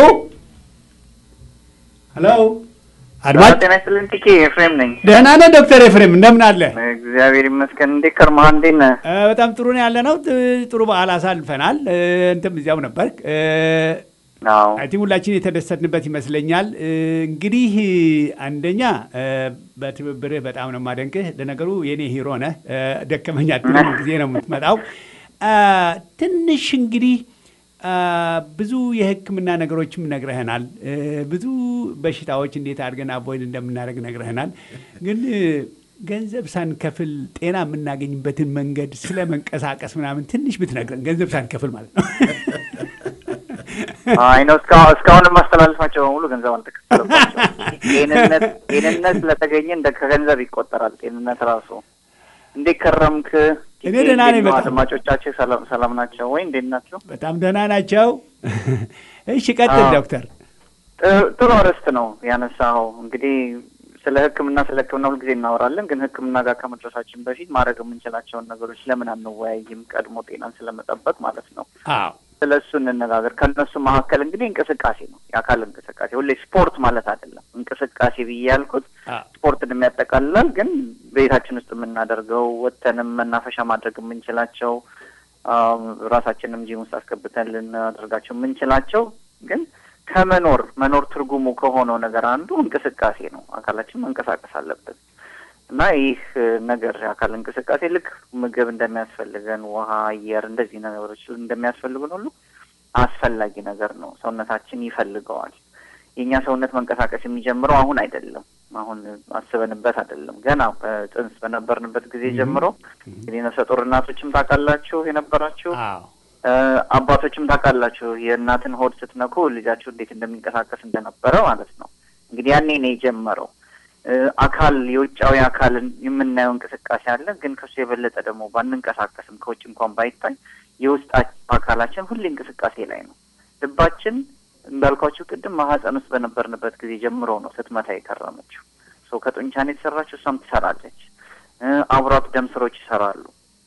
ሄሎ አድማጭ ጤና ይስጥልን ቲኬ ኤፍሬም ነኝ። ደህና ነህ ዶክተር ኤፍሬም እንደምን አለ? እግዚአብሔር ይመስገን። እንዴት ከርመሃል? እንዴት ነህ? እ፣ በጣም ጥሩ ነው ያለ ነው። ጥ- ጥሩ በዓል አሳልፈናል። እ፣ እንትም እዚያው ነበር። አዎ አይ ቲንክ ሁላችን የተደሰትንበት ይመስለኛል። እ፣ እንግዲህ አንደኛ እ፣ በትብብርህ በጣም ነው የማደንቅህ። ለነገሩ የኔ ሂሮ ነህ። እ፣ ደከመኝ አትልም፣ ጊዜ ነው የምትመጣው። አ፣ ትንሽ እንግዲህ አ፣ ብዙ የሕክምና ነገሮችም ነግረህናል። እ፣ ብዙ በሽታዎች እንዴት አድርገን አቮይድ እንደምናደርግ ነግረህናል። ግን እ፣ ገንዘብ ሳንከፍል ጤና የምናገኝበትን መንገድ ስለ መንቀሳቀስ ምናምን ትንሽ ብትነግረን፣ ገንዘብ ሳንከፍል ማለት ነው። አይ ነው እስካሁን እስካሁን የማስተላልፋቸው በሙሉ ገንዘብ አልተከፈለባቸው። ጤንነት ጤንነት ስለተገኘ እንደ ከገንዘብ ይቆጠራል። ጤንነት ራሱ እንዴት ከረምክ? እኔ ደህና ነኝ እንዴት ነው? በጣም። አድማጮቻችን ሰላም ሰላም ናቸው ወይ? እንዴት ናቸው? በጣም ደህና ናቸው። እሺ ቀጥል አዎ። ዶክተር። ጥ- ጥሩ አርዕስት ነው ያነሳኸው። እንግዲህ ስለ ሕክምና ስለ ሕክምና ሁልጊዜ እናወራለን፣ ግን ሕክምና ጋር ከመድረሳችን በፊት ማድረግ የምንችላቸውን ነገሮች ለምን አንወያይም? ቀድሞ ጤናን ስለመጠበቅ ማለት ነው። አዎ ስለ እሱ እንነጋገር። ከእነሱ መካከል እንግዲህ እንቅስቃሴ ነው፣ የአካል እንቅስቃሴ። ሁሌ ስፖርት ማለት አይደለም እንቅስቃሴ ብዬ ያልኩት አዎ ስፖርትን የሚያጠቃልላል፣ ግን ቤታችን ውስጥ የምናደርገው ወጥተንም መናፈሻ ማድረግ የምንችላቸው አም፣ ራሳችንም ጂም ውስጥ አስገብተን ልናደርጋቸው የምንችላቸው ግን ከመኖር መኖር ትርጉሙ ከሆነው ነገር አንዱ እንቅስቃሴ ነው። አካላችን መንቀሳቀስ አለበት እና ይህ እ፣ ነገር የአካል እንቅስቃሴ ልክ ምግብ እንደሚያስፈልገን ውሃ፣ አየር እንደዚህ ነገሮች እንደሚያስፈልጉን ሁሉ አስፈላጊ ነገር ነው። ሰውነታችን ይፈልገዋል። የእኛ ሰውነት መንቀሳቀስ የሚጀምረው አሁን አይደለም። አሁን አስበንበት አይደለም። ገና በጽንስ በነበርንበት ጊዜ ጀምሮ እንግዲህ ነፍሰ ጡር እናቶችም ታውቃላችሁ የነበራችሁ አዎ እ፣ አባቶችም ታውቃላችሁ የእናትን ሆድ ስትነኩ ልጃችሁ እንዴት እንደሚንቀሳቀስ እንደነበረ ማለት ነው። እንግዲህ ያኔ ነው የጀመረው። እ፣ አካል የውጫዊ አካልን የምናየው እንቅስቃሴ አለ፣ ግን ከሱ የበለጠ ደግሞ ባንንቀሳቀስም ከውጭ እንኳን ባይታይ የውስጥ አካላችን ሁሌ እንቅስቃሴ ላይ ነው። ልባችን እንዳልኳችሁ ቅድም ማህፀን ውስጥ በነበርንበት ጊዜ ጀምሮ ነው ስትመታ የከረመችው። ሰው ከጡንቻን የተሰራችው እሷም ትሰራለች። እ፣ አብሯት ደም ስሮች ይሰራሉ።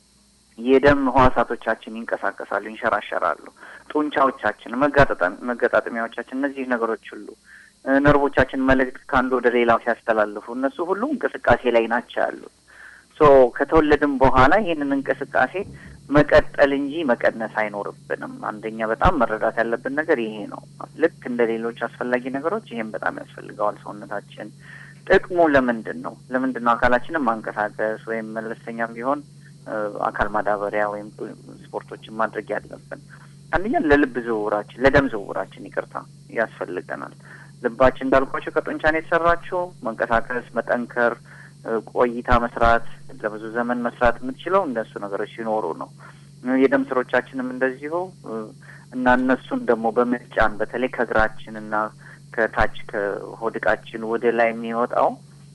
የደም ህዋሳቶቻችን ይንቀሳቀሳሉ፣ ይንሸራሸራሉ። ጡንቻዎቻችን፣ መጋጠጣ- መገጣጠሚያዎቻችን፣ እነዚህ ነገሮች ሁሉ እ፣ ነርቮቻችን መልእክት ከአንዱ ወደ ሌላው ሲያስተላልፉ እነሱ ሁሉ እንቅስቃሴ ላይ ናቸው ያሉት። ሶ ከተወለድን በኋላ ይህንን እንቅስቃሴ መቀጠል እንጂ መቀነስ አይኖርብንም። አንደኛ በጣም መረዳት ያለብን ነገር ይሄ ነው። ልክ እንደ ሌሎች አስፈላጊ ነገሮች ይሄም በጣም ያስፈልገዋል ሰውነታችን። ጥቅሙ ለምንድን ነው? ለምንድን ነው አካላችንን ማንቀሳቀስ ወይም መለስተኛም ቢሆን እ፣ አካል ማዳበሪያ ወይም ስፖርቶችን ማድረግ ያለብን? አንደኛ ለልብ ዝውውራችን ለደም ዝውውራችን ይቅርታ ያስፈልገናል። ልባችን እንዳልኳቸው ከጡንቻን የተሰራችው መንቀሳቀስ፣ መጠንከር፣ ቆይታ መስራት ለብዙ ዘመን መስራት የምትችለው እንደሱ ነገሮች ሲኖሩ ነው። የደም ስሮቻችንም እንደዚሁ እና እነሱን ደግሞ በመጫን በተለይ ከእግራችን እና ከታች ከሆድቃችን ወደ ላይ የሚወጣው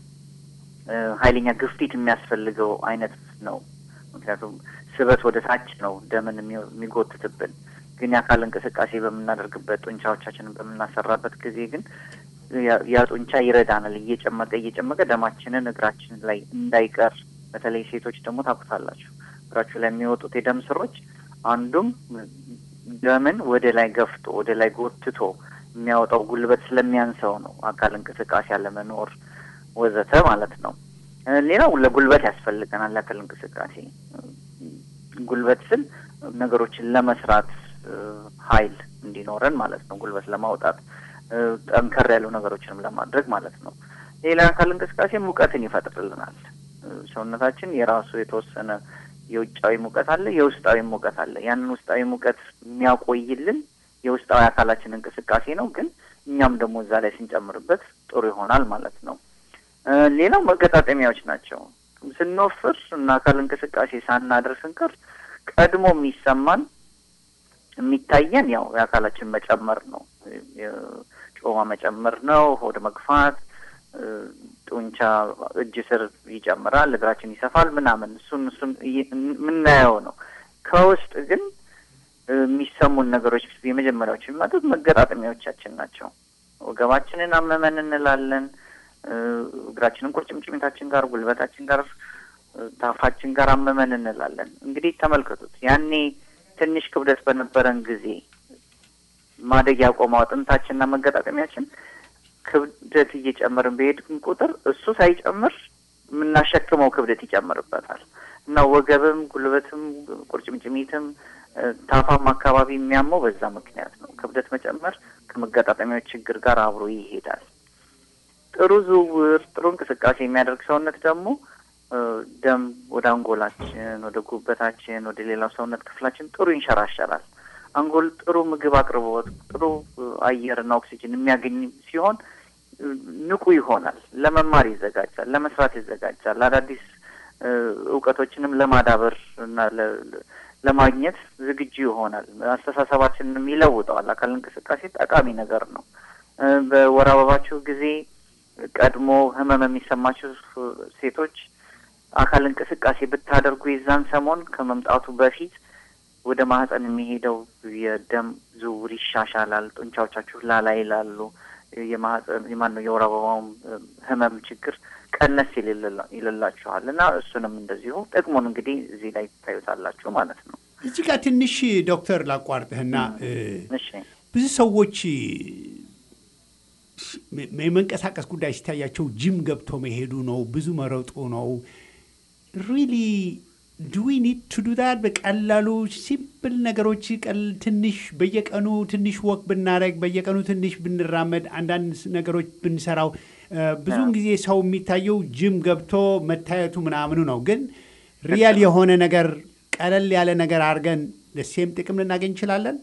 ኃይለኛ ግፊት የሚያስፈልገው አይነት ነው። ምክንያቱም ስበት ወደ ታች ነው ደምን የሚጎትትብን። ግን የአካል እንቅስቃሴ በምናደርግበት ጡንቻዎቻችንን በምናሰራበት ጊዜ ግን ያ ጡንቻ ይረዳናል። እየጨመቀ እየጨመቀ ደማችንን እግራችን ላይ እንዳይቀር በተለይ ሴቶች ደግሞ ታውቁታላችሁ፣ እግራችሁ ላይ የሚወጡት የደም ስሮች አንዱም ደምን ወደ ላይ ገፍቶ ወደ ላይ ጎትቶ የሚያወጣው ጉልበት ስለሚያንሰው ነው። አካል እንቅስቃሴ አለመኖር ወዘተ ማለት ነው። ሌላው ለጉልበት ያስፈልገናል። ለአካል እንቅስቃሴ ጉልበት ስል ነገሮችን ለመስራት ኃይል እንዲኖረን ማለት ነው። ጉልበት ለማውጣት ጠንከር ያሉ ነገሮችንም ለማድረግ ማለት ነው። ሌላ አካል እንቅስቃሴ ሙቀትን ይፈጥርልናል። ሰውነታችን የራሱ የተወሰነ የውጫዊ ሙቀት አለ፣ የውስጣዊ ሙቀት አለ። ያንን ውስጣዊ ሙቀት የሚያቆይልን የውስጣዊ አካላችን እንቅስቃሴ ነው። ግን እኛም ደግሞ እዛ ላይ ስንጨምርበት ጥሩ ይሆናል ማለት ነው። ሌላው መገጣጠሚያዎች ናቸው። ስንወፍር እና አካል እንቅስቃሴ ሳናደርግ ስንቀር ቀድሞ የሚሰማን የሚታየን ያው የአካላችን መጨመር ነው። ጮማ መጨመር ነው። ሆድ መግፋት፣ ጡንቻ እጅ ስር ይጨምራል፣ እግራችን ይሰፋል ምናምን እሱን እሱን የምናየው ነው። ከውስጥ ግን የሚሰሙን ነገሮች የመጀመሪያዎች የሚመጡት መገጣጠሚያዎቻችን ናቸው። ወገባችንን አመመን እንላለን። እግራችንን ቁርጭምጭሚታችን ጋር፣ ጉልበታችን ጋር፣ ታፋችን ጋር አመመን እንላለን። እንግዲህ ተመልከቱት። ያኔ ትንሽ ክብደት በነበረን ጊዜ ማደግ ያቆመው አጥንታችንና መገጣጠሚያችን ክብደት እየጨመርን በሄድን ቁጥር እሱ ሳይጨምር የምናሸክመው ክብደት ይጨምርበታል እና ወገብም፣ ጉልበትም፣ ቁርጭምጭሚትም ታፋም አካባቢ የሚያመው በዛ ምክንያት ነው። ክብደት መጨመር ከመገጣጠሚያዎች ችግር ጋር አብሮ ይሄዳል። ጥሩ ዝውውር፣ ጥሩ እንቅስቃሴ የሚያደርግ ሰውነት ደግሞ ደም ወደ አንጎላችን፣ ወደ ጉበታችን፣ ወደ ሌላው ሰውነት ክፍላችን ጥሩ ይንሸራሸራል። አንጎል ጥሩ ምግብ አቅርቦት፣ ጥሩ አየርና ኦክሲጅን የሚያገኝ ሲሆን ንቁ ይሆናል። ለመማር ይዘጋጃል፣ ለመስራት ይዘጋጃል። አዳዲስ እውቀቶችንም ለማዳበር እና ለማግኘት ዝግጁ ይሆናል። አስተሳሰባችንንም ይለውጠዋል። አካል እንቅስቃሴ ጠቃሚ ነገር ነው። በወር አበባችሁ ጊዜ ቀድሞ ህመም የሚሰማችሁ ሴቶች አካል እንቅስቃሴ ብታደርጉ የዛን ሰሞን ከመምጣቱ በፊት ወደ ማህፀን የሚሄደው የደም ዝውውር ይሻሻላል። ጡንቻዎቻችሁ ላላ ይላሉ። የማህፀን የማን ነው የወር አበባውም ህመም ችግር ቀነስ ይልላችኋል እና እሱንም እንደዚሁ ጥቅሙን እንግዲህ እዚህ ላይ ታዩታላችሁ ማለት ነው። እዚህ ጋር ትንሽ ዶክተር ላቋርጥህና እሺ ብዙ ሰዎች የመንቀሳቀስ ጉዳይ ሲታያቸው ጂም ገብቶ መሄዱ ነው፣ ብዙ መረጡ ነው። ሪሊ ዱ ዊ ኒድ ቱ ዱ ዳት? በቀላሉ ሲምፕል ነገሮች ትንሽ በየቀኑ ትንሽ ወክ ብናደረግ፣ በየቀኑ ትንሽ ብንራመድ፣ አንዳንድ ነገሮች ብንሰራው ብዙውን ጊዜ ሰው የሚታየው ጂም ገብቶ መታየቱ ምናምኑ ነው። ግን ሪያል የሆነ ነገር ቀለል ያለ ነገር አድርገን ለሴም ጥቅም ልናገኝ እንችላለን።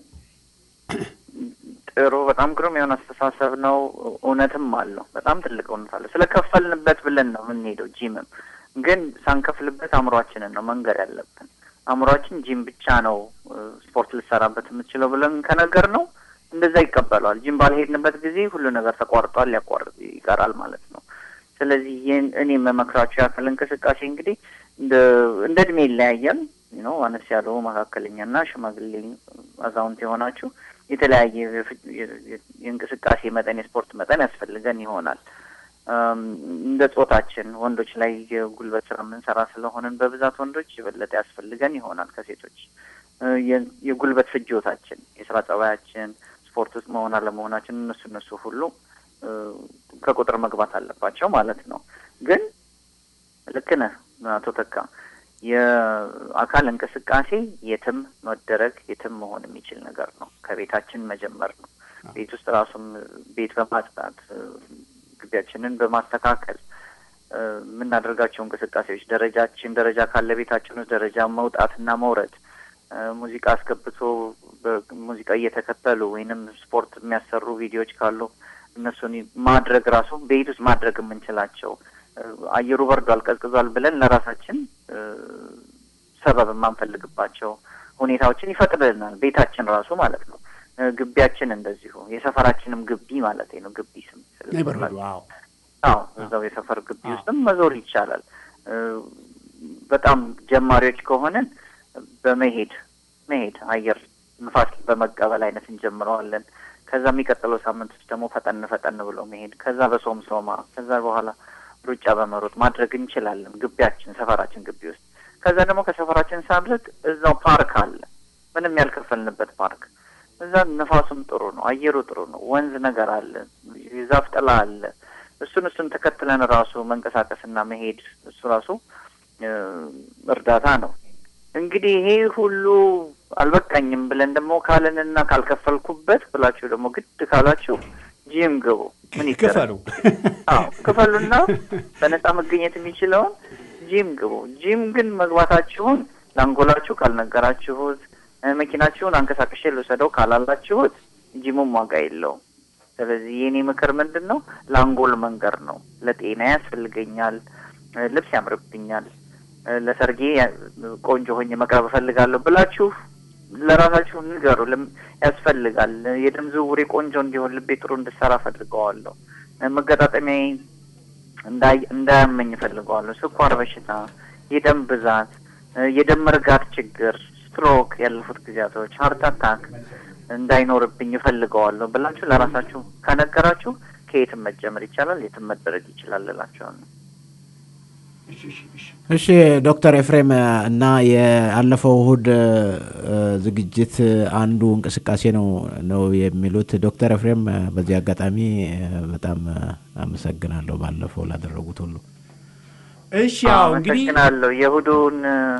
ጥሩ፣ በጣም ግሩም የሆነ አስተሳሰብ ነው። እውነትም አለው። በጣም ትልቅ እውነት አለው። ስለ ከፈልንበት ብለን ነው የምንሄደው። ጂምም ግን ሳንከፍልበት አእምሯችንን ነው መንገር ያለብን። አእምሯችን ጂም ብቻ ነው ስፖርት ልሰራበት የምትችለው ብለን ከነገር ነው እንደዛ ይቀበለዋል። ጂም ባልሄድንበት ጊዜ ሁሉ ነገር ተቋርጧል፣ ሊያቋርጥ ይቀራል ማለት ነው። ስለዚህ ይህን እኔ የምመክራቸው የአካል እንቅስቃሴ እንግዲህ እንደ እንደ እድሜ ይለያያል ነው አነስ ያለው መካከለኛና ሽማግሌ አዛውንት የሆናችሁ የተለያየ የእንቅስቃሴ መጠን የስፖርት መጠን ያስፈልገን ይሆናል። እንደ ጾታችን ወንዶች ላይ የጉልበት ስራ የምንሰራ ስለሆንን በብዛት ወንዶች የበለጠ ያስፈልገን ይሆናል ከሴቶች። የጉልበት ፍጆታችን፣ የስራ ጸባያችን፣ ስፖርት ውስጥ መሆን አለመሆናችን እነሱ እነሱ ሁሉ ከቁጥር መግባት አለባቸው ማለት ነው። ግን ልክ ነህ አቶ ተካ የአካል እንቅስቃሴ የትም መደረግ የትም መሆን የሚችል ነገር ነው። ከቤታችን መጀመር ነው። ቤት ውስጥ ራሱም ቤት በማጽዳት ግቢያችንን በማስተካከል የምናደርጋቸው እንቅስቃሴዎች ደረጃችን ደረጃ ካለ ቤታችን ውስጥ ደረጃ መውጣትና መውረድ ሙዚቃ አስገብቶ ሙዚቃ እየተከተሉ ወይንም ስፖርት የሚያሰሩ ቪዲዮዎች ካሉ እነሱን ማድረግ ራሱ ቤት ውስጥ ማድረግ የምንችላቸው አየሩ በርዷል፣ ቀዝቅዟል ብለን ለራሳችን ሰበብ የማንፈልግባቸው ሁኔታዎችን ይፈቅድልናል። ቤታችን ራሱ ማለት ነው። ግቢያችን እንደዚሁ የሰፈራችንም ግቢ ማለት ነው። ግቢ ስም አዎ፣ እዛው የሰፈር ግቢ ውስጥም መዞር ይቻላል። በጣም ጀማሪዎች ከሆንን በመሄድ መሄድ አየር ንፋስ በመቀበል አይነት እንጀምረዋለን። ከዛ የሚቀጥለው ሳምንት ውስጥ ደግሞ ፈጠን ፈጠን ብሎ መሄድ፣ ከዛ በሶምሶማ ከዛ በኋላ ሩጫ በመሮጥ ማድረግ እንችላለን። ግቢያችን ሰፈራችን ግቢ ውስጥ ከዛ ደግሞ ከሰፈራችን ሳንርቅ እዛው ፓርክ አለ፣ ምንም ያልከፈልንበት ፓርክ። እዛ ነፋሱም ጥሩ ነው፣ አየሩ ጥሩ ነው፣ ወንዝ ነገር አለ፣ የዛፍ ጥላ አለ። እሱን እሱን ተከትለን ራሱ መንቀሳቀስና መሄድ እሱ ራሱ እርዳታ ነው። እንግዲህ ይሄ ሁሉ አልበቃኝም ብለን ደግሞ ካለንና ካልከፈልኩበት ብላችሁ ደግሞ ግድ ካላችሁ ጂም ግቡ። ምን ክፈሉ? አዎ ክፈሉና በነጻ መገኘት የሚችለውን ጂም ግቡ። ጂም ግን መግባታችሁን ለአንጎላችሁ ካልነገራችሁት፣ መኪናችሁን አንቀሳቅሼ ልውሰደው ካላላችሁት ጂሙም ዋጋ የለውም። ስለዚህ የኔ ምክር ምንድን ነው? ለአንጎል መንገር ነው። ለጤና ያስፈልገኛል፣ ልብስ ያምርብኛል፣ ለሰርጌ ቆንጆ ሆኜ መቅረብ እፈልጋለሁ ብላችሁ ለራሳችሁ ንገሩ። ያስፈልጋል። የደም ዝውውሬ ቆንጆ እንዲሆን፣ ልቤ ጥሩ እንድሰራ እፈልገዋለሁ፣ መገጣጠሚያዬ እንዳያመኝ እፈልገዋለሁ፣ ስኳር በሽታ፣ የደም ብዛት፣ የደም መርጋት ችግር፣ ስትሮክ፣ ያለፉት ጊዜያቶች፣ ሀርት አታክ እንዳይኖርብኝ እፈልገዋለሁ ብላችሁ ለራሳችሁ ከነገራችሁ ከየትም መጀመር ይቻላል፣ የትም መደረግ ይችላል እላቸዋለሁ። እሺ ዶክተር ኤፍሬም እና የአለፈው እሁድ ዝግጅት አንዱ እንቅስቃሴ ነው ነው የሚሉት ዶክተር ኤፍሬም በዚህ አጋጣሚ በጣም አመሰግናለሁ ባለፈው ላደረጉት ሁሉ። እሺ ያው እንግዲህ አመሰግናለሁ። የእሁዱን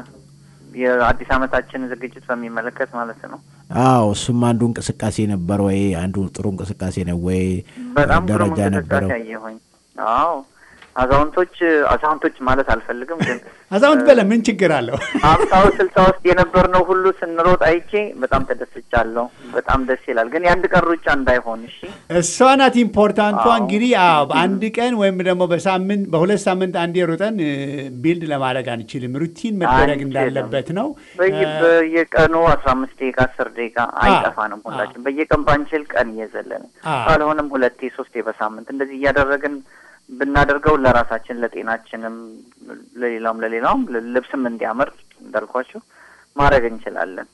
የአዲስ ዓመታችን ዝግጅት በሚመለከት ማለት ነው። አዎ እሱም አንዱ እንቅስቃሴ ነበር ወይ? አንዱ ጥሩ እንቅስቃሴ ነው ወይ? በጣም ጥሩ ደረጃ እንቅስቃሴ ነበረው? አየሁኝ። አዎ አዛውንቶች አዛውንቶች ማለት አልፈልግም ግን አዛውንት በለ ምን ችግር አለው? ሀምሳው ስልሳ ውስጥ የነበርነው ሁሉ ስንሮጥ አይቼ በጣም ተደስቻለሁ። በጣም ደስ ይላል። ግን የአንድ ቀን ሩጫ እንዳይሆን እሺ። እሷ ናት ኢምፖርታንቷ። አዎ። እንግዲህ አዎ በአንድ ቀን ወይም ደግሞ በሳምንት በሁለት ሳምንት አንዴ ሩጠን ቢልድ ለማድረግ አንችልም። ሩቲን መደረግ አንችልም። እንዳለበት ነው። በየ- እ፣ በየቀኑ አስራ አምስት ደቂቃ አስር ደቂቃ አይጠፋንም ሁላችን በየቀን ባንችል ቀን እየዘለን አዎ። ካልሆነም ሁለቴ ሶስቴ በሳምንት እንደዚህ እያደረግን ብናደርገው ለራሳችን ለጤናችንም ለሌላውም ለሌላውም ልብስም እንዲያምር እንዳልኳችሁ ማድረግ እንችላለን።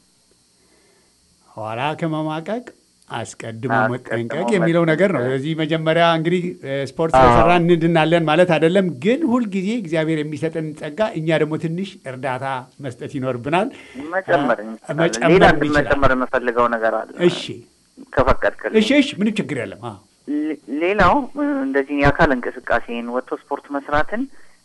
ኋላ ከመማቀቅ አስቀድሞ አስቀድሞ መጠንቀቅ የሚለው ነገር ነው። መጠንቀቅ። ስለዚህ መጀመሪያ እንግዲህ እ፣ ስፖርት አዎ። ስለሰራ እንድናለን ማለት አይደለም፣ ግን ሁልጊዜ እግዚአብሔር የሚሰጠን ጸጋ እኛ ደግሞ ትንሽ እርዳታ መስጠት ይኖርብናል። መጨመር እ፣ እንችላለን። መጨመር ሌላ ግን እንችላለን። መጨመር የምፈልገው ነገር አለ። እሺ ከፈቀድክልኝ እሺ እሺ፣ ምንም ችግር የለም። አዎ ሌ- ሌላው እ፣ እንደዚህ የአካል እንቅስቃሴን ወጥቶ ስፖርት መስራትን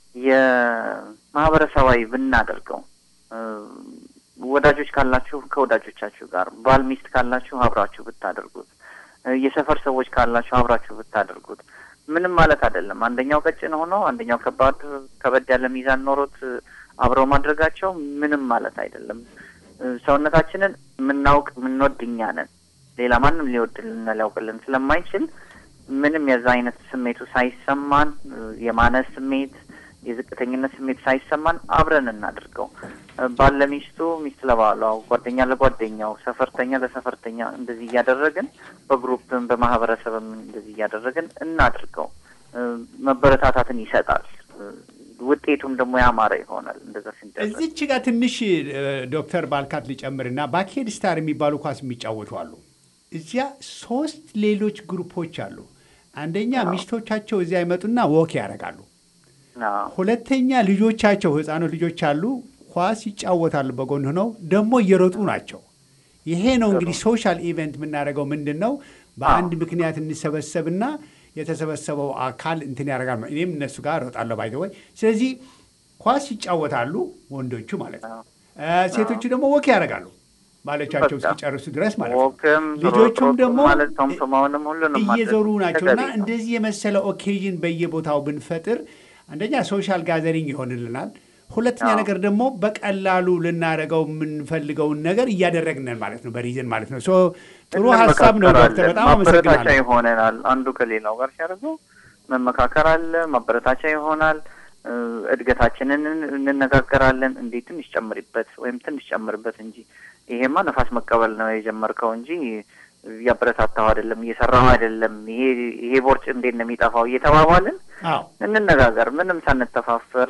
የማህበረሰባዊ ብናደርገው እ፣ ወዳጆች ካላችሁ ከወዳጆቻችሁ ጋር፣ ባል ሚስት ካላችሁ አብራችሁ ብታደርጉት፣ እ፣ የሰፈር ሰዎች ካላችሁ አብራችሁ ብታደርጉት ምንም ማለት አይደለም። አንደኛው ቀጭን ሆኖ አንደኛው ከባድ ከበድ ያለ ሚዛን ኖሮት እ፣ አብረው ማድረጋቸው ምንም ማለት አይደለም። እ፣ ሰውነታችንን የምናውቅ የምንወድ እኛ ነን። ሌላ ማንም ሊወድልና ሊያውቅልን ስለማይችል ምንም የዛ አይነት ስሜቱ ሳይሰማን እ፣ የማነስ ስሜት የዝቅተኝነት ስሜት ሳይሰማን አብረን እናድርገው። እ፣ ባል ለሚስቱ፣ ሚስት ለባሏ፣ ጓደኛ ለጓደኛው፣ ሰፈርተኛ ለሰፈርተኛ እንደዚህ እያደረግን በግሩፕም በማህበረሰብም እንደዚህ እያደረግን እናድርገው። እ፣ መበረታታትን ይሰጣል። እ፣ ውጤቱም ደግሞ ያማረ ይሆናል። እንደዛ ሲደረግ እዚች ጋር ትንሽ እ፣ ዶክተር ባልካት ሊጨምርና ባኬድ ስታር የሚባሉ ኳስ የሚጫወቱ አሉ። እዚያ ሶስት ሌሎች ግሩፖች አሉ። አንደኛ ሚስቶቻቸው እዚያ ይመጡና ወክ ያደርጋሉ። አዎ። ሁለተኛ ልጆቻቸው ህፃኖች ልጆች አሉ፣ ኳስ ይጫወታሉ። በጎን ሆነው ደግሞ እየሮጡ ናቸው። ይሄ ነው እንግዲህ ሶሻል ኢቨንት የምናደርገው ምንድን ነው? በአንድ ምክንያት እንሰበሰብና የተሰበሰበው አካል እንትን ያደርጋል። እኔም እነሱ ጋር እሮጣለሁ ባይ ወይ። ስለዚህ ኳስ ይጫወታሉ ወንዶቹ ማለት ነው። እ፣ ሴቶቹ ደግሞ ወክ ያደርጋሉ ባሎቻቸው በቃ። እስኪጨርሱ ድረስ ማለት ነው። ወክም ልጆቹም ሮጦ ደግሞ ማለት ቶምቶማውንም ሁሉንም ማድረግ እየዞሩ ናቸው እና ተገቢ ነው። እንደዚህ የመሰለ ኦኬዥን በየቦታው ብንፈጥር አንደኛ ሶሻል ጋዘሪንግ ይሆንልናል። ሁለተኛ አዎ። ነገር ደግሞ በቀላሉ ልናደርገው የምንፈልገውን ነገር እያደረግነን ማለት ነው፣ በሪዝን ማለት ነው። ሶ ጥሩ ሀሳብ ነው ዶክተር፣ በጣም ማበረታቻ አመሰግናለሁ። ይሆነናል። አንዱ ከሌላው ጋር ሲያደርገው መመካከር አለ፣ ማበረታቻ ይሆናል። እ፣ እድገታችንን እንነጋገራለን። እንዴ ትንሽ ጨምሪበት ወይም ትንሽ ጨምርበት እንጂ ይሄማ ነፋስ መቀበል ነው የጀመርከው እንጂ እያበረታታው አይደለም፣ እየሰራው አይደለም። ይሄ ይሄ ቦርጭ እንዴት ነው የሚጠፋው እየተባባልን አዎ እንነጋገር፣ ምንም ሳንተፋፈር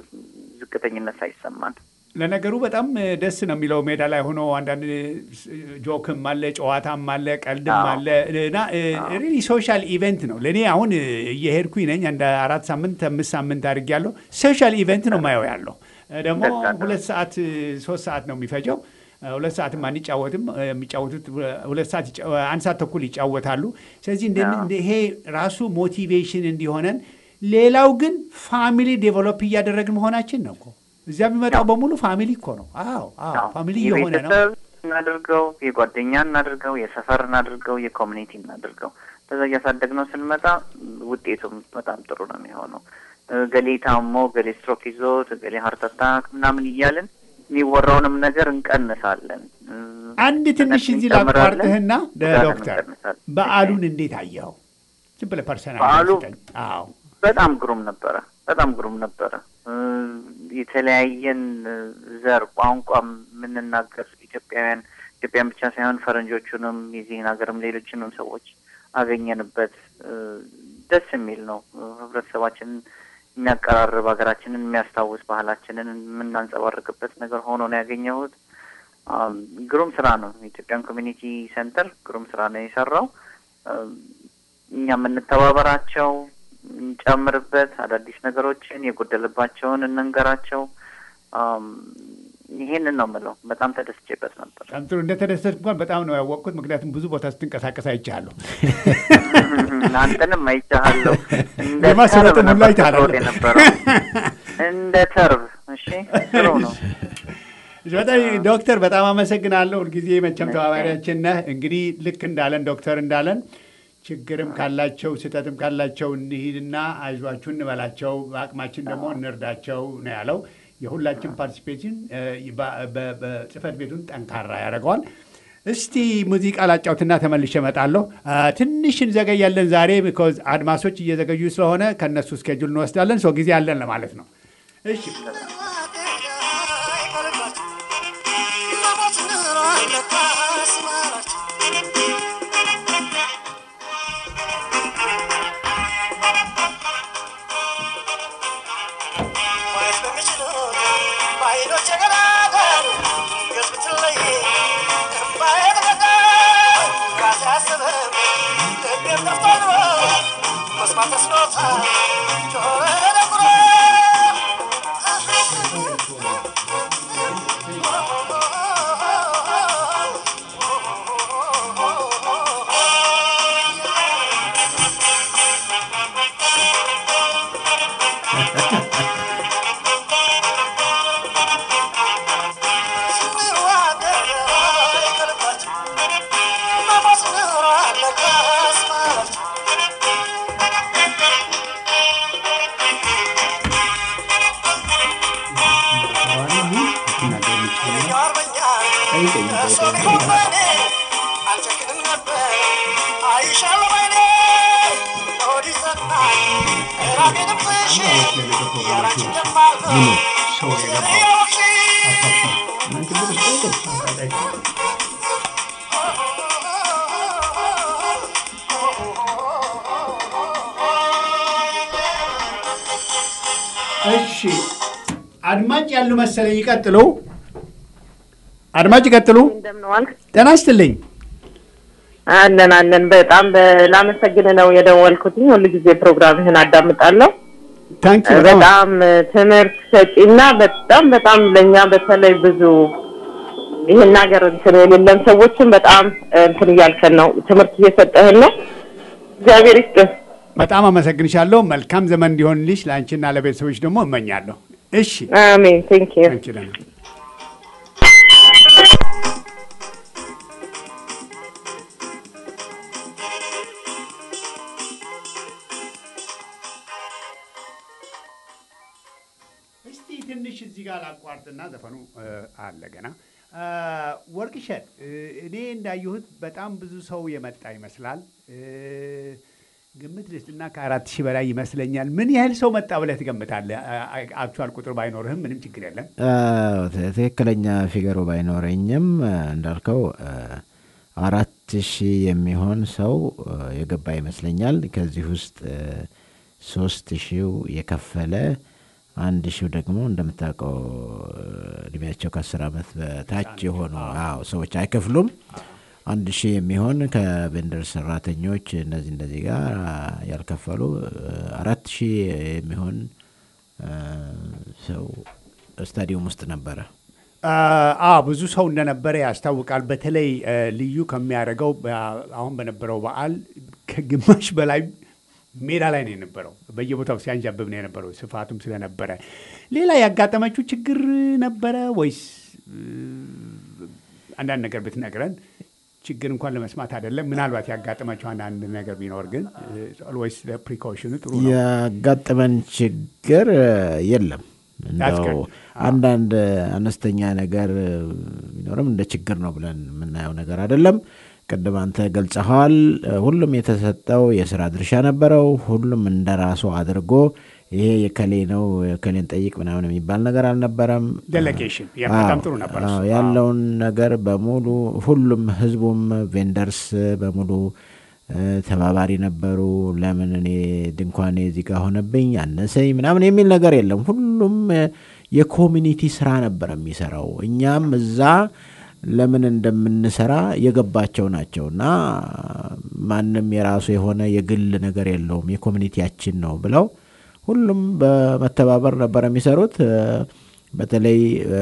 ዝቅተኝነት ሳይሰማን። ለነገሩ በጣም እ, ደስ ነው የሚለው ሜዳ ላይ ሆኖ አንዳንድ እ, ጆክም አለ ጨዋታም አለ ቀልድም አዎ። አለ እና ሪሊ ሶሻል ኢቨንት ነው። ለእኔ አሁን እ, እየሄድኩኝ ነኝ እንደ አራት ሳምንት አምስት ሳምንት አድርጌያለሁ። ሶሻል ኢቨንት ነው ማየው ያለው እ, ደግሞ ደስ አለ። ሁለት ሰዓት እ, ሶስት ሰዓት ነው የሚፈጀው። እ, ሁለት ሰዓትም አንጫወትም። እ, የሚጫወቱት እ, ሁለት ሰዓት ይጫ- አንድ ሰዓት ተኩል ይጫወታሉ። ስለዚህ እንደ- አዎ። እንደ ይሄ ራሱ ሞቲቬሽን እንዲሆነን፣ ሌላው ግን ፋሚሊ ዴቨሎፕ እያደረግን መሆናችን ነው እኮ እዚያ የሚመጣው አዎ። በሙሉ ፋሚሊ እኮ ነው። አዎ አዎ አዎ፣ ፋሚሊ እየሆነ ነው። የቤተሰብ እናድርገው፣ የጓደኛ እናድርገው፣ የሰፈር እናድርገው፣ የኮሚኒቲ እናድርገው። በዛ እያሳደግነው ስንመጣ ውጤቱም በጣም ጥሩ ነው የሚሆነው። እ፣ ገሌ ታሞ፣ ገሌ ስትሮክ ይዞት፣ ገሌ ሀርት አታክ ምናምን እያልን የሚወራውንም ነገር እንቀንሳለን። እ፣ አንድ ትንሽ እዚህ እንጨምራለን፣ ላቋርጥህና ደ- ጉዳትን ዶክተር እንቀንሳለን። በዓሉን እንዴት አየኸው? ዝም ብለህ ፐርሰናል በዓሉ ስጠኝ። አዎ በጣም ግሩም ነበረ። በጣም ግሩም ነበረ። እ፣ የተለያየን እ፣ ዘር ቋንቋ የምንናገር ኢትዮጵያውያን ኢትዮጵያን ብቻ ሳይሆን ፈረንጆቹንም የዚህን ሀገርም ሌሎችንም ሰዎች አገኘንበት። እ፣ ደስ የሚል ነው። እ፣ ህብረተሰባችንን የሚያቀራርብ ሀገራችንን የሚያስታውስ ባህላችንን የምናንጸባርቅበት ነገር ሆኖ ነው ያገኘሁት። አም፣ ግሩም ስራ ነው። የኢትዮጵያን ኮሚኒቲ ሴንተር ግሩም ስራ ነው የሰራው። እም፣ እኛ የምንተባበራቸው እንጨምርበት፣ አዳዲስ ነገሮችን የጎደለባቸውን እንንገራቸው። አም፣ ይሄንን ነው የምለው። በጣም ተደስቼበት ነበር። በጣም ጥሩ። እንደተደሰት እንኳን በጣም ነው ያወቅኩት፣ ምክንያቱም ብዙ ቦታ ስትንቀሳቀስ አይቻለሁ። አንተንም አይቻለሁ። እንደ የማስረጥም ተርብ ሁሉ ነበር አይተሃል ስትሮጥ የነበረው እንደ ተርብ። እሺ ጥሩ ነው። በጣም ዶክተር በጣም አመሰግናለሁ። ሁልጊዜ መቼም ተባባሪያችን ነህ። እንግዲህ ልክ እንዳለን ዶክተር እንዳለን ችግርም ካላቸው ስህተትም ካላቸው እንሂድና አይዟችሁ እንበላቸው፣ በአቅማችን ደግሞ እንርዳቸው ነው ያለው። የሁላችን ፓርቲሲፔሽን በጽህፈት ቤቱን ጠንካራ ያደርገዋል። እስቲ ሙዚቃ ላጫውትና ተመልሼ እመጣለሁ። አ፣ ትንሽ እንዘገያለን ዛሬ ቢኮዝ አድማሶች እየዘገዩ ስለሆነ ከእነሱ ስኬጁል እንወስዳለን። ሰው ጊዜ አለን ለማለት ነው። እሺ እሺ አድማጭ ያሉ መሰለኝ። ይቀጥሉ። አድማጭ ይቀጥሉ። እንደምን ዋልክ? ጤና ይስጥልኝ። አለን አለን። በጣም በ- ላመሰግን ነው የደወልኩትኝ። ሁሉ ጊዜ ፕሮግራምህን አዳምጣለሁ። ታንኪ በጣም ትምህርት ሰጪና በጣም በጣም ለእኛ በተለይ ብዙ ይህን ሀገር እንትን የሌለን ሰዎችን በጣም እንትን እያልከን ነው፣ ትምህርት እየሰጠህን ነው። እግዚአብሔር ይስጥህ። በጣም አመሰግንሻለሁ። መልካም ዘመን እንዲሆንልሽ ለአንቺና ለቤተሰቦች ደግሞ እመኛለሁ። እሺ አሜን። ቴንክ ዩ አንቺ ደህና እስቲ ትንሽ ላቋርጥና ዘፈኑ እ፣ አለ ገና እ፣ ወርቅሸት እ፣ እኔ እንዳየሁት በጣም ብዙ ሰው የመጣ ይመስላል። እ፣ ግምት ልስጥና ከአራት ሺህ በላይ ይመስለኛል። ምን ያህል ሰው መጣ ብለህ ትገምታለህ? አክቹዋል ቁጥር ባይኖርህም ምንም ችግር የለም። አዎ፣ ት- ትክክለኛ ፊገሩ ባይኖረኝም እ፣ እንዳልከው እ፣ አራት ሺህ የሚሆን ሰው እ፣ የገባ ይመስለኛል። ከዚህ ውስጥ እ፣ ሶስት ሺው የከፈለ አንድ ሺው ደግሞ እንደምታውቀው እ፣ እድሜያቸው ከአስር ዓመት በታች የሆኑ አዎ ሰዎች አይከፍሉም። አንድ ሺህ የሚሆን ከቬንደር ሰራተኞች እነዚህ እንደዚህ ጋር ያልከፈሉ እ፣ አራት ሺህ የሚሆን እ፣ ሰው ስታዲየም ውስጥ ነበረ። አ ብዙ ሰው እንደነበረ ያስታውቃል። በተለይ እ፣ ልዩ ከሚያደርገው በ- አሁን በነበረው በዓል ከግማሽ በላይ ሜዳ ላይ ነው የነበረው። በየቦታው ሲያንዣብብ ነው የነበረው ስፋቱም ስለነበረ። ሌላ ያጋጠመችው ችግር ነበረ ወይስ እ፣ አንዳንድ ነገር ብትነግረን ችግር እንኳን ለመስማት አይደለም። ምናልባት ያጋጠመችው አንዳንድ ነገር ቢኖር ግን ወይስ ፕሪኮሽኑ ጥሩ ነው? ያጋጠመን ችግር እ፣ የለም። That's እንደው good. አንዳንድ አነስተኛ ነገር እ፣ ቢኖርም እንደ ችግር ነው ብለን የምናየው ነገር አይደለም። ቅድም አንተ ገልጸኸዋል። እ፣ ሁሉም የተሰጠው የስራ ድርሻ ነበረው። ሁሉም እንደ ራሱ አድርጎ ይሄ የከሌ ነው የከሌን ጠይቅ ምናምን የሚባል ነገር አልነበረም። Delegation. ያ በጣም ጥሩ ነበር አዎ፣ እሱ። ያለውን ነገር በሙሉ ሁሉም ህዝቡም ቬንደርስ በሙሉ እ፣ ተባባሪ ነበሩ። ለምን እኔ ድንኳኔ እዚህ ጋር ሆነብኝ አነሰኝ ምናምን የሚል ነገር የለም። ሁሉም እ፣ የኮሚኒቲ ስራ ነበር የሚሰራው። እኛም እዛ ለምን እንደምንሰራ የገባቸው ናቸው እና ማንም የራሱ የሆነ የግል ነገር የለውም የኮሚኒቲያችን ነው ብለው ሁሉም በመተባበር ነበር የሚሰሩት። እ፣ በተለይ እ፣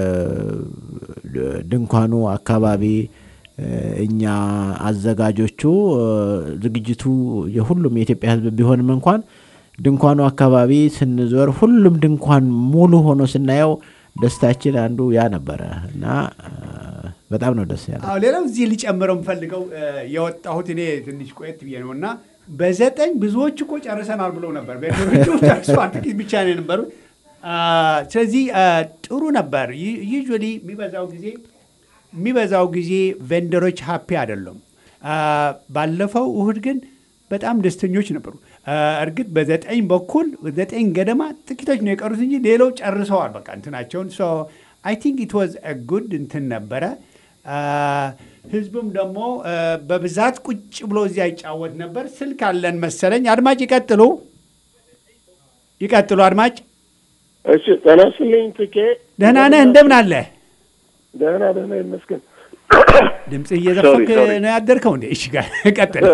ድንኳኑ አካባቢ እ፣ እኛ አዘጋጆቹ እ፣ ዝግጅቱ የሁሉም የኢትዮጵያ ሕዝብ ቢሆንም እንኳን ድንኳኑ አካባቢ ስንዞር ሁሉም ድንኳን ሙሉ ሆኖ ስናየው ደስታችን አንዱ ያ ነበረ እና እ፣ በጣም ነው ደስ ያለ። አዎ ሌላው እዚህ ሊጨምረው የምፈልገው እ፣ የወጣሁት እኔ ትንሽ ቆየት ብዬ ነው እና በዘጠኝ ብዙዎች እኮ ጨርሰናል ብለው ነበር። ቤተሮቹ ጨርሰዋል፣ ጥቂት ብቻ ነው የነበሩት። አ፣ ስለዚህ አ፣ ጥሩ ነበር። ዩዥዋሊ የሚበዛው ጊዜ የሚበዛው ጊዜ ቬንደሮች ሀፒ አይደሉም። አ፣ ባለፈው እሁድ ግን በጣም ደስተኞች ነበሩ። አ፣ እርግጥ በዘጠኝ በኩል ዘጠኝ ገደማ ጥቂቶች ነው የቀሩት እንጂ ሌላው ጨርሰዋል በቃ እንትናቸውን ሶ አይ ቲንክ ኢት ዋዝ ጉድ እንትን ነበረ። አ፣ ህዝቡም ደግሞ አ፣ በብዛት ቁጭ ብሎ እዚያ ይጫወት ነበር። ስልክ አለን መሰለኝ። አድማጭ ይቀጥሉ ይቀጥሉ። አድማጭ እሺ ጤና ይስጥልኝ ትኬ ደህና ነህ? እንደምን አለ? ደህና ደህና ይመስገን ድምፅ እየዘፈንክ Sorry, sorry. ነው ያደርከው እንዴ? እሺ ጋር ቀጥል።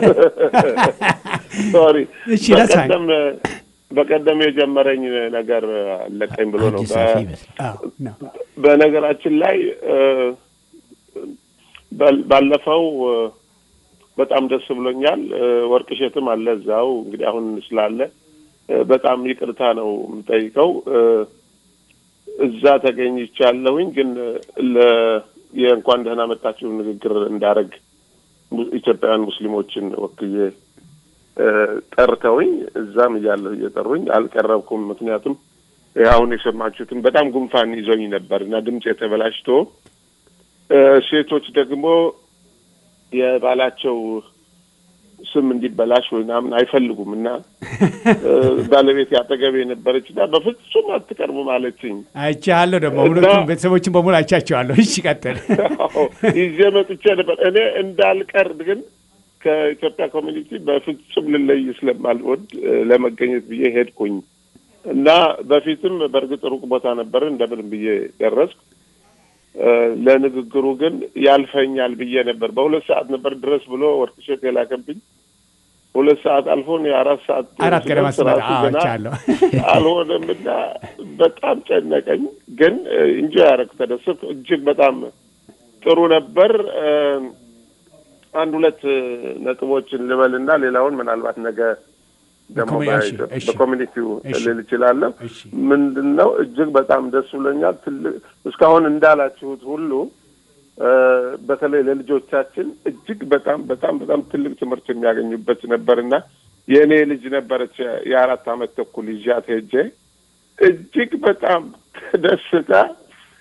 ሶሪ እሺ that's fine። በቀደም በቀደም የጀመረኝ ነገር አለቀኝ ብሎ ነው እጅ ሰፊ ይመስላል። አዎ፣ ነው። በነገራችን ላይ እ፣ ባል- ባለፈው እ፣ በጣም ደስ ብሎኛል እ፣ ወርቅ እሸትም አለ እዛው እንግዲህ አሁን ስላለ እ፣ በጣም ይቅርታ ነው የምጠይቀው እ፣ እዛ ተገኝቻለሁኝ ግን ለ የእንኳን ደህና መጣችሁ ንግግር እንዳረግ mu- ኢትዮጵያውያን ሙስሊሞችን ወክዬ እ፣ ጠርተውኝ እዛም እያለሁ እየጠሩኝ አልቀረብኩም። ምክንያቱም ይህ አሁን የሰማችሁትን በጣም ጉንፋን ይዞኝ ነበር እና ድምፅ የተበላሽቶ እ፣ ሴቶች ደግሞ የባላቸው ስም እንዲበላሽ ወይ ምናምን አይፈልጉም እና እ፣ ባለቤት ያጠገቤ የነበረች እና በፍጹም አትቀርቡም አለችኝ። አይቼሃለሁ ደግሞ እና- ሁለቱም ቤተሰቦችን በሙሉ አይቻቸዋለሁ። እሺ ቀጥል። አዎ፣ ይዤ መጥቼ ነበር። እኔ እንዳልቀር ግን ከኢትዮጵያ ኮሚኒቲ በፍጹም ልለይ ስለማልወድ እ፣ ለመገኘት ብዬ ሄድኩኝ እና በፊትም በእርግጥ ሩቅ ቦታ ነበር እንደምን ብዬ ደረስኩ። እ፣ ለንግግሩ ግን ያልፈኛል ብዬ ነበር። በሁለት ሰዓት ነበር ድረስ ብሎ ወርቅሸት የላከብኝ። ሁለት ሰዓት አልፎ እኔ አራት ሰዓት አራት ገደማ ስደርስ ስመጣ ራሱ አዎ፣ ገና አይቻለሁ። አልሆነም እና በጣም ጨነቀኝ። ግን እንጆ ያደረግ ተደሰት እጅግ በጣም ጥሩ ነበር። እ፣ አንድ ሁለት እ፣ ነጥቦችን ልበልና ሌላውን ምናልባት ነገ ደግሞ በኮሚ- እሺ፣ በ- እሺ። በኮሚኒቲው እሺ። ልል እችላለሁ። እሺ። ምንድን ነው እጅግ በጣም ደስ ብሎኛል። ትልቅ እስካሁን እንዳላችሁት ሁሉ እ፣ በተለይ ለልጆቻችን እጅግ በጣም በጣም በጣም ትልቅ ትምህርት የሚያገኙበት ነበርና የእኔ ልጅ ነበረች የአራት ዓመት ተኩል ይዣት ሄጄ እጅግ በጣም ተደስታ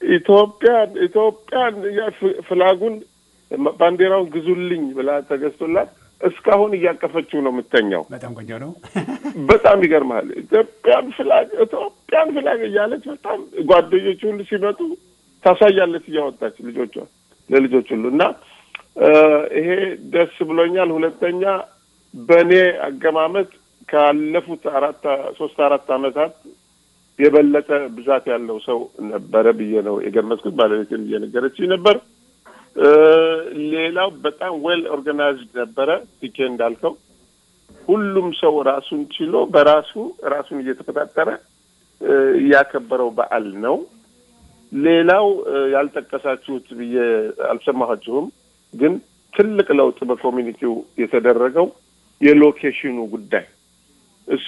ኢትዮጵያን ኢትዮጵያን ያ ፍ- ፍላጉን ባንዲራውን ግዙልኝ ብላ ተገዝቶላት እስካሁን እያቀፈችው ነው የምተኛው። በጣም ቆንጆ ነው። በጣም ይገርማል። ኢትዮጵያን ፍላግ ኢትዮጵያን ፍላግ እያለች በጣም ጓደኞች ሁሉ ሲመጡ ታሳያለች እያወጣች ልጆቿ ለልጆች ሁሉ እና እ፣ ይሄ ደስ ብሎኛል። ሁለተኛ በእኔ አገማመጥ ካለፉት አራት ሶስት አራት ዓመታት የበለጠ ብዛት ያለው ሰው ነበረ ብዬ ነው የገመትኩት። ባለቤትን እየነገረችኝ ነበር። እ፣ ሌላው በጣም ዌል ኦርጋናይዝድ ነበረ። ቲኬ እንዳልከው ሁሉም ሰው ራሱን ችሎ በራሱ ራሱን እየተቆጣጠረ እ፣ ያከበረው በዓል ነው። ሌላው እ፣ ያልጠቀሳችሁት ብዬ አልሰማኋችሁም፣ ግን ትልቅ ለውጥ በኮሚኒቲው የተደረገው የሎኬሽኑ ጉዳይ እሱ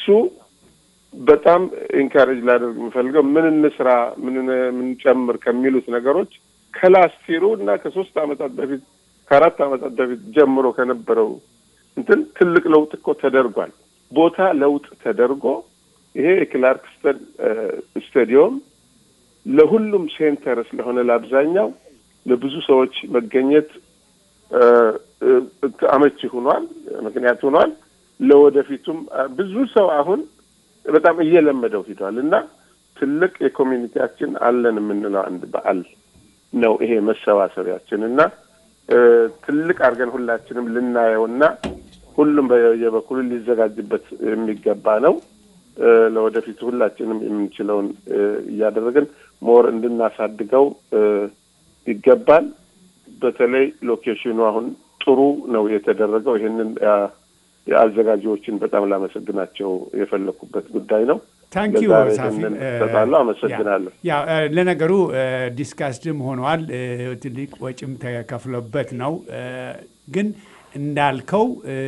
በጣም ኢንካሬጅ ላደርግ የምፈልገው ምን እንስራ ምን ምን ጨምር ከሚሉት ነገሮች ከላስቲሩ እና ከሶስት ዓመታት በፊት ከአራት ዓመታት በፊት ጀምሮ ከነበረው እንትን ትልቅ ለውጥ እኮ ተደርጓል። ቦታ ለውጥ ተደርጎ ይሄ የክላርክስተን ስታዲየም ለሁሉም ሴንተር ስለሆነ ለአብዛኛው ለብዙ ሰዎች መገኘት እ፣ እ፣ አመቺ ሆኗል፣ ምክንያት ሆኗል። ለወደፊቱም አ፣ ብዙ ሰው አሁን በጣም እየለመደው ሂዷል እና ትልቅ የኮሚኒቲያችን አለን የምንለው አንድ በዓል ነው ይሄ መሰባሰቢያችን እና እ፣ ትልቅ አድርገን ሁላችንም ልናየውና ሁሉም በየበኩሉ ሊዘጋጅበት የሚገባ ነው። እ፣ ለወደፊቱ ሁላችንም የምንችለውን እ፣ እያደረግን ሞር እንድናሳድገው እ፣ ይገባል። በተለይ ሎኬሽኑ አሁን ጥሩ ነው የተደረገው። ይህንን ያ- የአዘጋጆችን በጣም ላመሰግናቸው የፈለኩበት ጉዳይ ነው። ታንኪዩ ለዛሬ ሳፊ ይህንን እ፣ እሰጣለሁ። አመሰግናለሁ። ያ እ፣ ለነገሩ ዲስካስድም ሆኗል እ፣ ትልቅ ወጪም ተከፍሎበት ነው እ፣ ግን እንዳልከው እ፣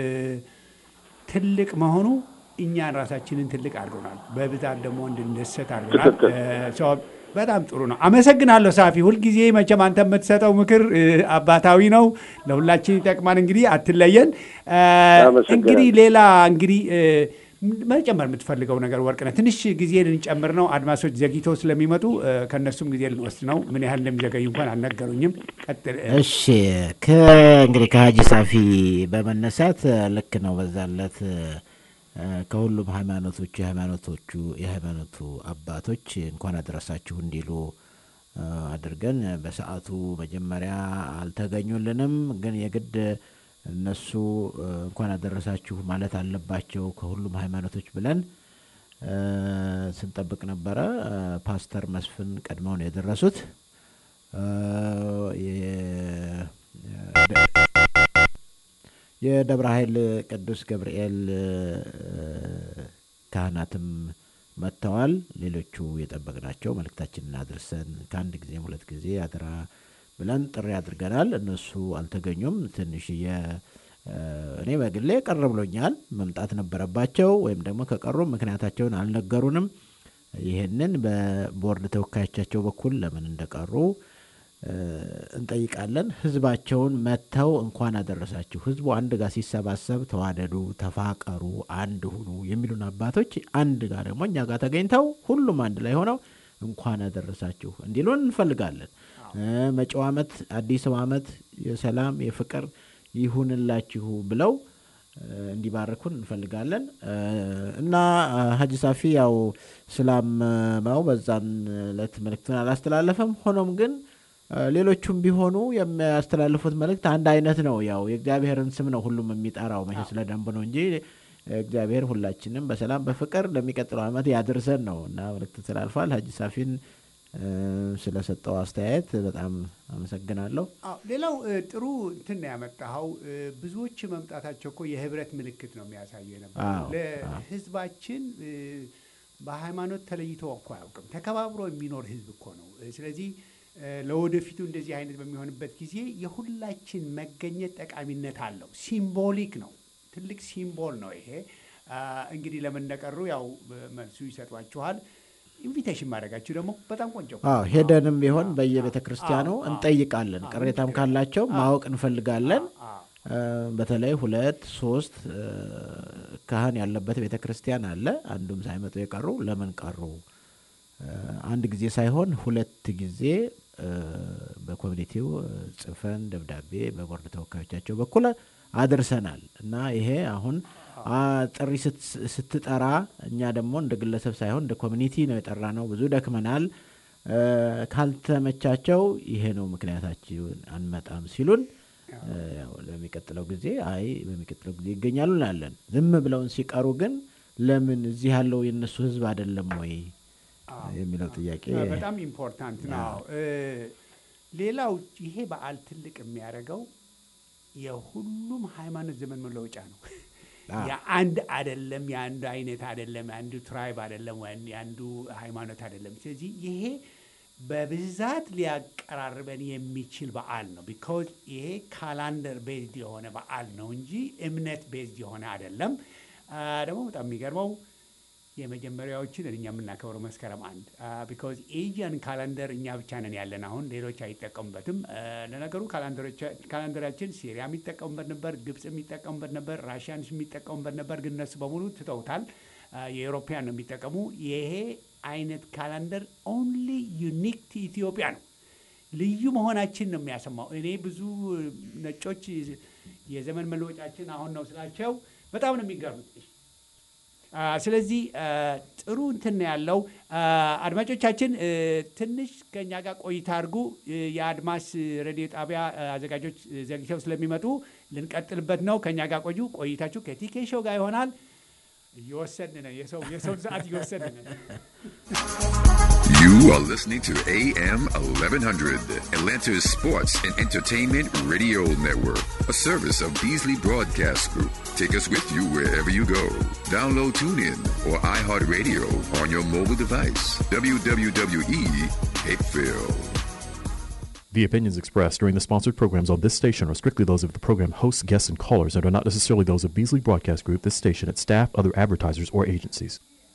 ትልቅ መሆኑ እኛን ራሳችንን ትልቅ አድርጎናል። በብዛት ደግሞ እንድንደሰት አድርጎናል። ትክክል። እ፣ ሰው በጣም ጥሩ ነው። አመሰግናለሁ ሳፊ። ሁልጊዜ መቼም አንተ የምትሰጠው ምክር እ፣ አባታዊ ነው፣ ለሁላችን ይጠቅማል። እንግዲህ አትለየን። እ፣ አመሰግናለሁ። እንግዲህ ሌላ እንግዲህ እ፣ መጨመር የምትፈልገው ነገር ወርቅነህ፣ ትንሽ ጊዜ ልንጨምር ነው። አድማሶች ዘግይተው ስለሚመጡ እ፣ ከእነሱም ጊዜ ልንወስድ ነው። ምን ያህል እንደሚዘገዩ እንኳን አልነገሩኝም። ቀጥል። እ፣ እሺ ከእንግዲህ ከሀጂ ሳፊ በመነሳት እ፣ ልክ ነው። በዛለት እ፣ ከሁሉም ሃይማኖቶች የሃይማኖቶቹ የሃይማኖቱ አባቶች እንኳን አደረሳችሁ እንዲሉ እ፣ አድርገን በሰዓቱ መጀመሪያ አልተገኙልንም፣ ግን የግድ እነሱ እ፣ እንኳን አደረሳችሁ ማለት አለባቸው ከሁሉም ሃይማኖቶች ብለን እ፣ ስንጠብቅ ነበረ። እ፣ ፓስተር መስፍን ቀድመው ነው የደረሱት። እ፣ የ- የደብረ ኃይል ቅዱስ ገብርኤል እ፣ ካህናትም መጥተዋል። ሌሎቹ የጠበቅናቸው መልእክታችንን አድርሰን ከአንድ ጊዜም ሁለት ጊዜ አደራ ብለን ጥሪ አድርገናል። እነሱ አልተገኙም። ትንሽ የ- እ፣ እኔ በግሌ ቀር ብሎኛል። መምጣት ነበረባቸው ወይም ደግሞ ከቀሩ ምክንያታቸውን አልነገሩንም። ይህንን በቦርድ ተወካዮቻቸው በኩል ለምን እንደቀሩ እ፣ እንጠይቃለን። ህዝባቸውን መጥተው እንኳን አደረሳችሁ፣ ህዝቡ አንድ ጋር ሲሰባሰብ ተዋደዱ፣ ተፋቀሩ፣ አንድ ሁኑ የሚሉን አባቶች አንድ ጋር ደግሞ እኛ ጋር ተገኝተው ሁሉም አንድ ላይ ሆነው እንኳን አደረሳችሁ እንዲሉን እንፈልጋለን። እ፣ መጪው ዓመት አዲስ ዓመት የሰላም የፍቅር ይሁንላችሁ ብለው እ፣ እንዲባርኩን እንፈልጋለን እ፣ እና እ፣ ሀጂ ሳፊ ያው ስላመመው በዛን ዕለት መልእክቱን አላስተላለፈም። ሆኖም ግን እ፣ ሌሎቹም ቢሆኑ የሚያስተላልፉት መልእክት አንድ አይነት ነው። ያው የእግዚአብሔርን ስም ነው ሁሉም የሚጠራው መቼ ስለ ደንብ ነው እንጂ እግዚአብሔር ሁላችንም በሰላም በፍቅር ለሚቀጥለው ዓመት ያድርሰን ነው እና መልእክት ተላልፏል። ሀጂ ሳፊን እ፣ ስለሰጠው አስተያየት በጣም አመሰግናለሁ። አዎ፣ ሌላው እ፣ ጥሩ እንትን ነው ያመጣኸው። እ፣ ብዙዎች መምጣታቸው እኮ የህብረት ምልክት ነው የሚያሳየው የነበረው። አዎ፣ ለህዝባችን እ፣ በሃይማኖት ተለይቶ እኮ አያውቅም። ተከባብሮ የሚኖር ህዝብ እኮ ነው። እ፣ ስለዚህ እ፣ ለወደፊቱ እንደዚህ አይነት በሚሆንበት ጊዜ የሁላችን መገኘት ጠቃሚነት አለው። ሲምቦሊክ ነው፣ ትልቅ ሲምቦል ነው ይሄ። አ፣ እንግዲህ ለምን እንደቀሩ ያው መልሱ ይሰጧችኋል። ኢንቪቴሽን ማድረጋችሁ ደግሞ በጣም ቆንጆ እኮ አዎ ነው። ሄደንም ቢሆን በየቤተ ክርስቲያኑ አዎ፣ አዎ። እንጠይቃለን። ቅሬታም ካላቸው ማወቅ እንፈልጋለን። አዎ። እ፣ በተለይ ሁለት ሶስት እ፣ ካህን ያለበት ቤተ ክርስቲያን አለ። አንዱም ሳይመጡ የቀሩ ለምን ቀሩ እ፣ አንድ ጊዜ ሳይሆን ሁለት ጊዜ እ፣ በኮሚኒቲው እ፣ ጽፈን ደብዳቤ በቦርድ ተወካዮቻቸው በኩል አድርሰናል እና ይሄ አሁን አ፣ ጥሪ ስት- ስትጠራ እኛ ደግሞ እንደ ግለሰብ ሳይሆን እንደ ኮሚኒቲ ነው የጠራ ነው። ብዙ ደክመናል። እ፣ ካልተመቻቸው ይሄ ነው ምክንያታችን አንመጣም ሲሉን እ፣ ያው ለሚቀጥለው ጊዜ አይ በሚቀጥለው ጊዜ ይገኛሉ እንላለን። ዝም ብለውን ሲቀሩ ግን ለምን እዚህ ያለው የእነሱ ህዝብ አይደለም ወይ የሚለው ጥያቄ በጣም ኢምፖርታንት ነው። እ፣ ሌላው ይሄ በዓል ትልቅ የሚያደርገው የሁሉም ሃይማኖት ዘመን መለወጫ ነው። አዎ። የአንድ አይደለም፣ የአንዱ አይነት አይደለም፣ የአንዱ ትራይብ አይደለም፣ ወይም የአንዱ ሃይማኖት አይደለም። ስለዚህ ይሄ በብዛት ሊያቀራርበን የሚችል በዓል ነው። ቢኮዝ ይሄ ካላንደር ቤዝድ የሆነ በዓል ነው እንጂ እምነት ቤዝድ የሆነ አይደለም። አ፣ ደግሞ በጣም የሚገርመው የመጀመሪያዎችን እኛ የምናከብረው መስከረም አንድ ቢኮዝ ኤዥያን ካላንደር እኛ ብቻ ነን ያለን። አሁን ሌሎች አይጠቀሙበትም። አ፣ ለነገሩ ካላንደሮቻ- ካላንደራችን ሲሪያ የሚጠቀሙበት ነበር፣ ግብፅ የሚጠቀሙበት ነበር፣ ራሽያንስ የሚጠቀሙበት ነበር። ግን እነሱ በሙሉ ትተውታል። አ፣ የኤሮፓያን ነው የሚጠቀሙ። ይሄ አይነት ካላንደር ኦንሊ ዩኒክ ቱ ኢትዮጵያ ነው። ልዩ መሆናችን ነው የሚያሰማው። እኔ ብዙ ነጮች የዘመን መለወጫችን አሁን ነው ስላቸው በጣም ነው የሚገርሙት። አ፣ ስለዚህ አ፣ ጥሩ እንትን ነው ያለው። አ፣ አድማጮቻችን እ፣ ትንሽ ከእኛ ጋር ቆይታ አድርጉ። እ፣ የአድማስ ሬዲዮ ጣቢያ አ፣ አዘጋጆች እ፣ ዘግይተው ስለሚመጡ ልንቀጥልበት ነው። ከእኛ ጋር ቆዩ። ቆይታችሁ ከቲኬ ሾው ጋር ይሆናል። እየወሰድን ነው። የሰው የሰውን ሰዓት እየወሰድን ነው። You are listening to AM 1100, Atlanta's sports and entertainment radio network, a service of Beasley Broadcast Group. Take us with you wherever you go. Download TuneIn or iHeartRadio on your mobile device. WWE Hapeville. The opinions expressed during the sponsored programs on this station are strictly those of the program hosts, guests, and callers and are not necessarily those of Beasley Broadcast Group, this station, its staff, other advertisers, or agencies.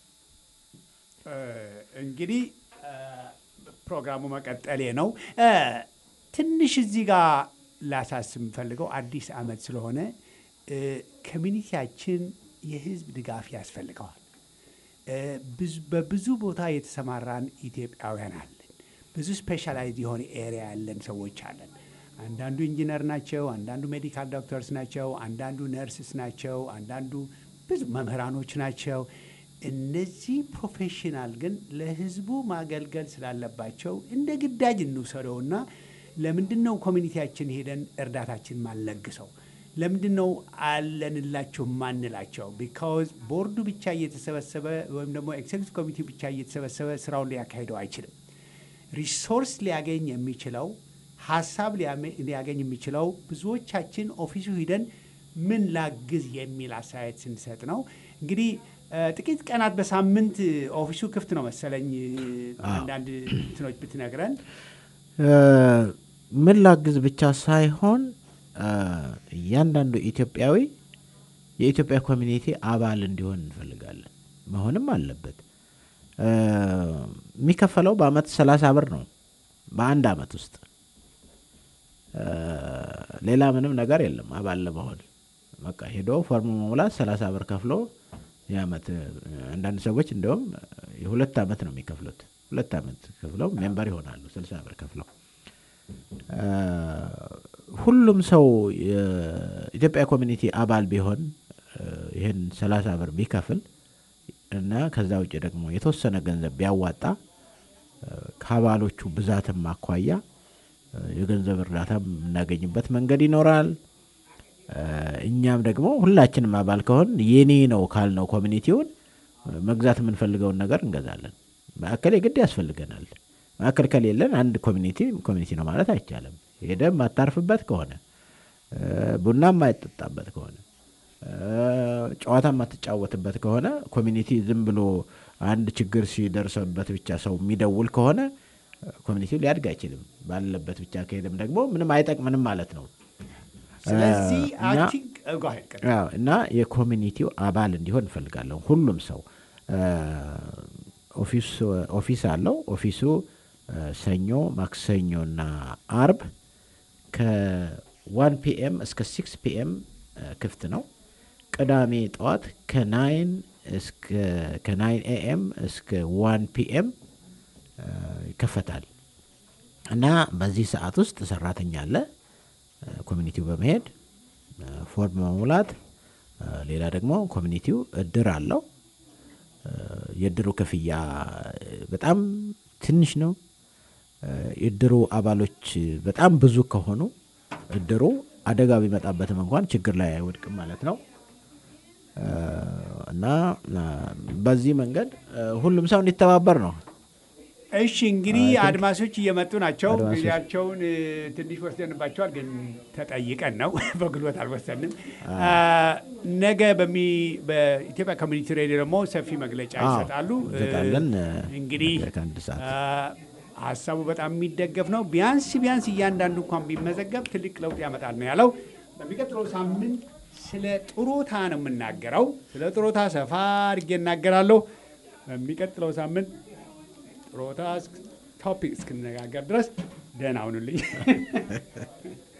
እንግዲህ እ፣ ፕሮግራሙ መቀጠሌ ነው። እ፣ ትንሽ እዚህ ጋር ላሳስብ የምፈልገው አዲስ ዓመት ስለሆነ እ፣ ኮሚኒቲያችን የህዝብ ድጋፍ ያስፈልገዋል። እ፣ ብዙ- በብዙ ቦታ የተሰማራን ኢትዮጵያውያን አለን። ብዙ ስፔሻላይዝ የሆነ ኤሪያ ያለን ሰዎች አለን። አንዳንዱ ኢንጂነር ናቸው፣ አንዳንዱ ሜዲካል ዶክተርስ ናቸው፣ አንዳንዱ ነርስስ ናቸው፣ አንዳንዱ ብዙ መምህራኖች ናቸው። እነዚህ ፕሮፌሽናል ግን ለህዝቡ ማገልገል ስላለባቸው እንደ ግዳጅ እንውሰደውና ለምንድን ነው ኮሚኒቲያችን ሄደን እርዳታችን ማንለግሰው? ለምንድን ነው አለንላቸው ማንላቸው? ቢካዝ ቦርዱ ብቻ እየተሰበሰበ ወይም ደግሞ ኤክሴኪቲቭ ኮሚቴ ብቻ እየተሰበሰበ ስራውን ሊያካሂደው አይችልም። ሪሶርስ ሊያገኝ የሚችለው ሀሳብ ሊያመ- ሊያገኝ የሚችለው ብዙዎቻችን ኦፊሱ ሂደን ምን ላግዝ የሚል አስተያየት ስንሰጥ ነው። እንግዲህ እ፣ ጥቂት ቀናት በሳምንት ኦፊሱ ክፍት ነው መሰለኝ። አንዳንድ እንትኖች ብትነግረን እ፣ ምን ላግዝ ብቻ ሳይሆን እ፣ እያንዳንዱ ኢትዮጵያዊ የኢትዮጵያ ኮሚኒቲ አባል እንዲሆን እንፈልጋለን። መሆንም አለበት። እ፣ የሚከፈለው በአመት ሰላሳ ብር ነው በአንድ አመት ውስጥ እ፣ ሌላ ምንም ነገር የለም። አባል ለመሆን በቃ ሄዶ ፎርም መሙላት ሰላሳ ብር ከፍሎ የአመት እ፣ አንዳንድ ሰዎች እንዲሁም የሁለት አመት ነው የሚከፍሉት። ሁለት አመት ከፍለው ሜምበር ይሆናሉ ስልሳ ብር ከፍለው እ፣ ሁሉም ሰው የኢትዮጵያ ኮሚኒቲ አባል ቢሆን እ፣ ይህን ሰላሳ ብር ቢከፍል እና ከዛ ውጭ ደግሞ የተወሰነ ገንዘብ ቢያዋጣ እ፣ ከአባሎቹ ብዛትም አኳያ እ፣ የገንዘብ እርዳታ የምናገኝበት መንገድ ይኖራል። እ፣ እኛም ደግሞ ሁላችንም አባል ከሆን የኔ ነው ካልነው ኮሚኒቲውን እ፣ መግዛት የምንፈልገውን ነገር እንገዛለን። ማዕከል የግድ ያስፈልገናል። ማዕከል ከሌለን አንድ ኮሚኒቲ ኮሚኒቲ ነው ማለት አይቻልም። ሄደ የማታርፍበት ከሆነ እ፣ ቡና የማይጠጣበት ከሆነ እ፣ ጨዋታ የማትጫወትበት ከሆነ ኮሚኒቲ ዝም ብሎ አንድ ችግር ሲደርሰበት ብቻ ሰው የሚደውል ከሆነ እ፣ ኮሚኒቲው ሊያድግ አይችልም። ባለበት ብቻ ከሄደም ደግሞ ምንም አይጠቅምንም ማለት ነው። ስለዚህ እ፣ እና- አቲንክ አዎ፣ እና የኮሚኒቲው አባል እንዲሆን እንፈልጋለሁ። ሁሉም ሰው እ፣ ኦፊስ ኦፊስ አለው። ኦፊሱ እ፣ ሰኞ፣ ማክሰኞና አርብ ከዋን ፒኤም እስከ ሲክስ ፒኤም ክፍት ነው። ቅዳሜ ጠዋት ከናይን እስከ ከናይን ኤኤም እስከ ዋን ፒኤም እ፣ ይከፈታል እና በዚህ ሰዓት ውስጥ ሰራተኛ አለ እ፣ ኮሚኒቲው በመሄድ እ፣ ፎርም በመሙላት እ፣ ሌላ ደግሞ ኮሚኒቲው እድር አለው እ፣ የእድሩ ክፍያ እ፣ በጣም ትንሽ ነው። እ፣ የእድሩ አባሎች በጣም ብዙ ከሆኑ እድሩ አደጋ ቢመጣበትም እንኳን ችግር ላይ አይወድቅም ማለት ነው። እ፣ እና እ፣ በዚህ መንገድ እ፣ ሁሉም ሰው እንዲተባበር ነው። እሺ እንግዲህ አድማሶች እየመጡ ናቸው። አድማሶች። ጊዜያቸውን እ፣ ትንሽ ወስደንባቸዋል፣ ግን ተጠይቀን ነው በጉልበት አልወሰንም። አ፣ ነገ በሚ በኢትዮጵያ ኮሚኒቲ ሬዲዮ ደግሞ ሰፊ መግለጫ አዎ፣ ይሰጣሉ። እ፣ እንሰጣለን። እ፣ እንግዲህ ነገ ከአንድ ሰዓት አ፣ ሀሳቡ በጣም የሚደገፍ ነው። ቢያንስ ቢያንስ እያንዳንዱ እንኳን ቢመዘገብ ትልቅ ለውጥ ያመጣል ነው ያለው። በሚቀጥለው ሳምንት ስለ ጥሮታ ነው የምናገረው። ስለ ጥሮታ ሰፋ አድርጌ እናገራለሁ። በሚቀጥለው ሳምንት ጥሮታ ቶፒክ እስክንነጋገር ድረስ ደህና ሁኑልኝ።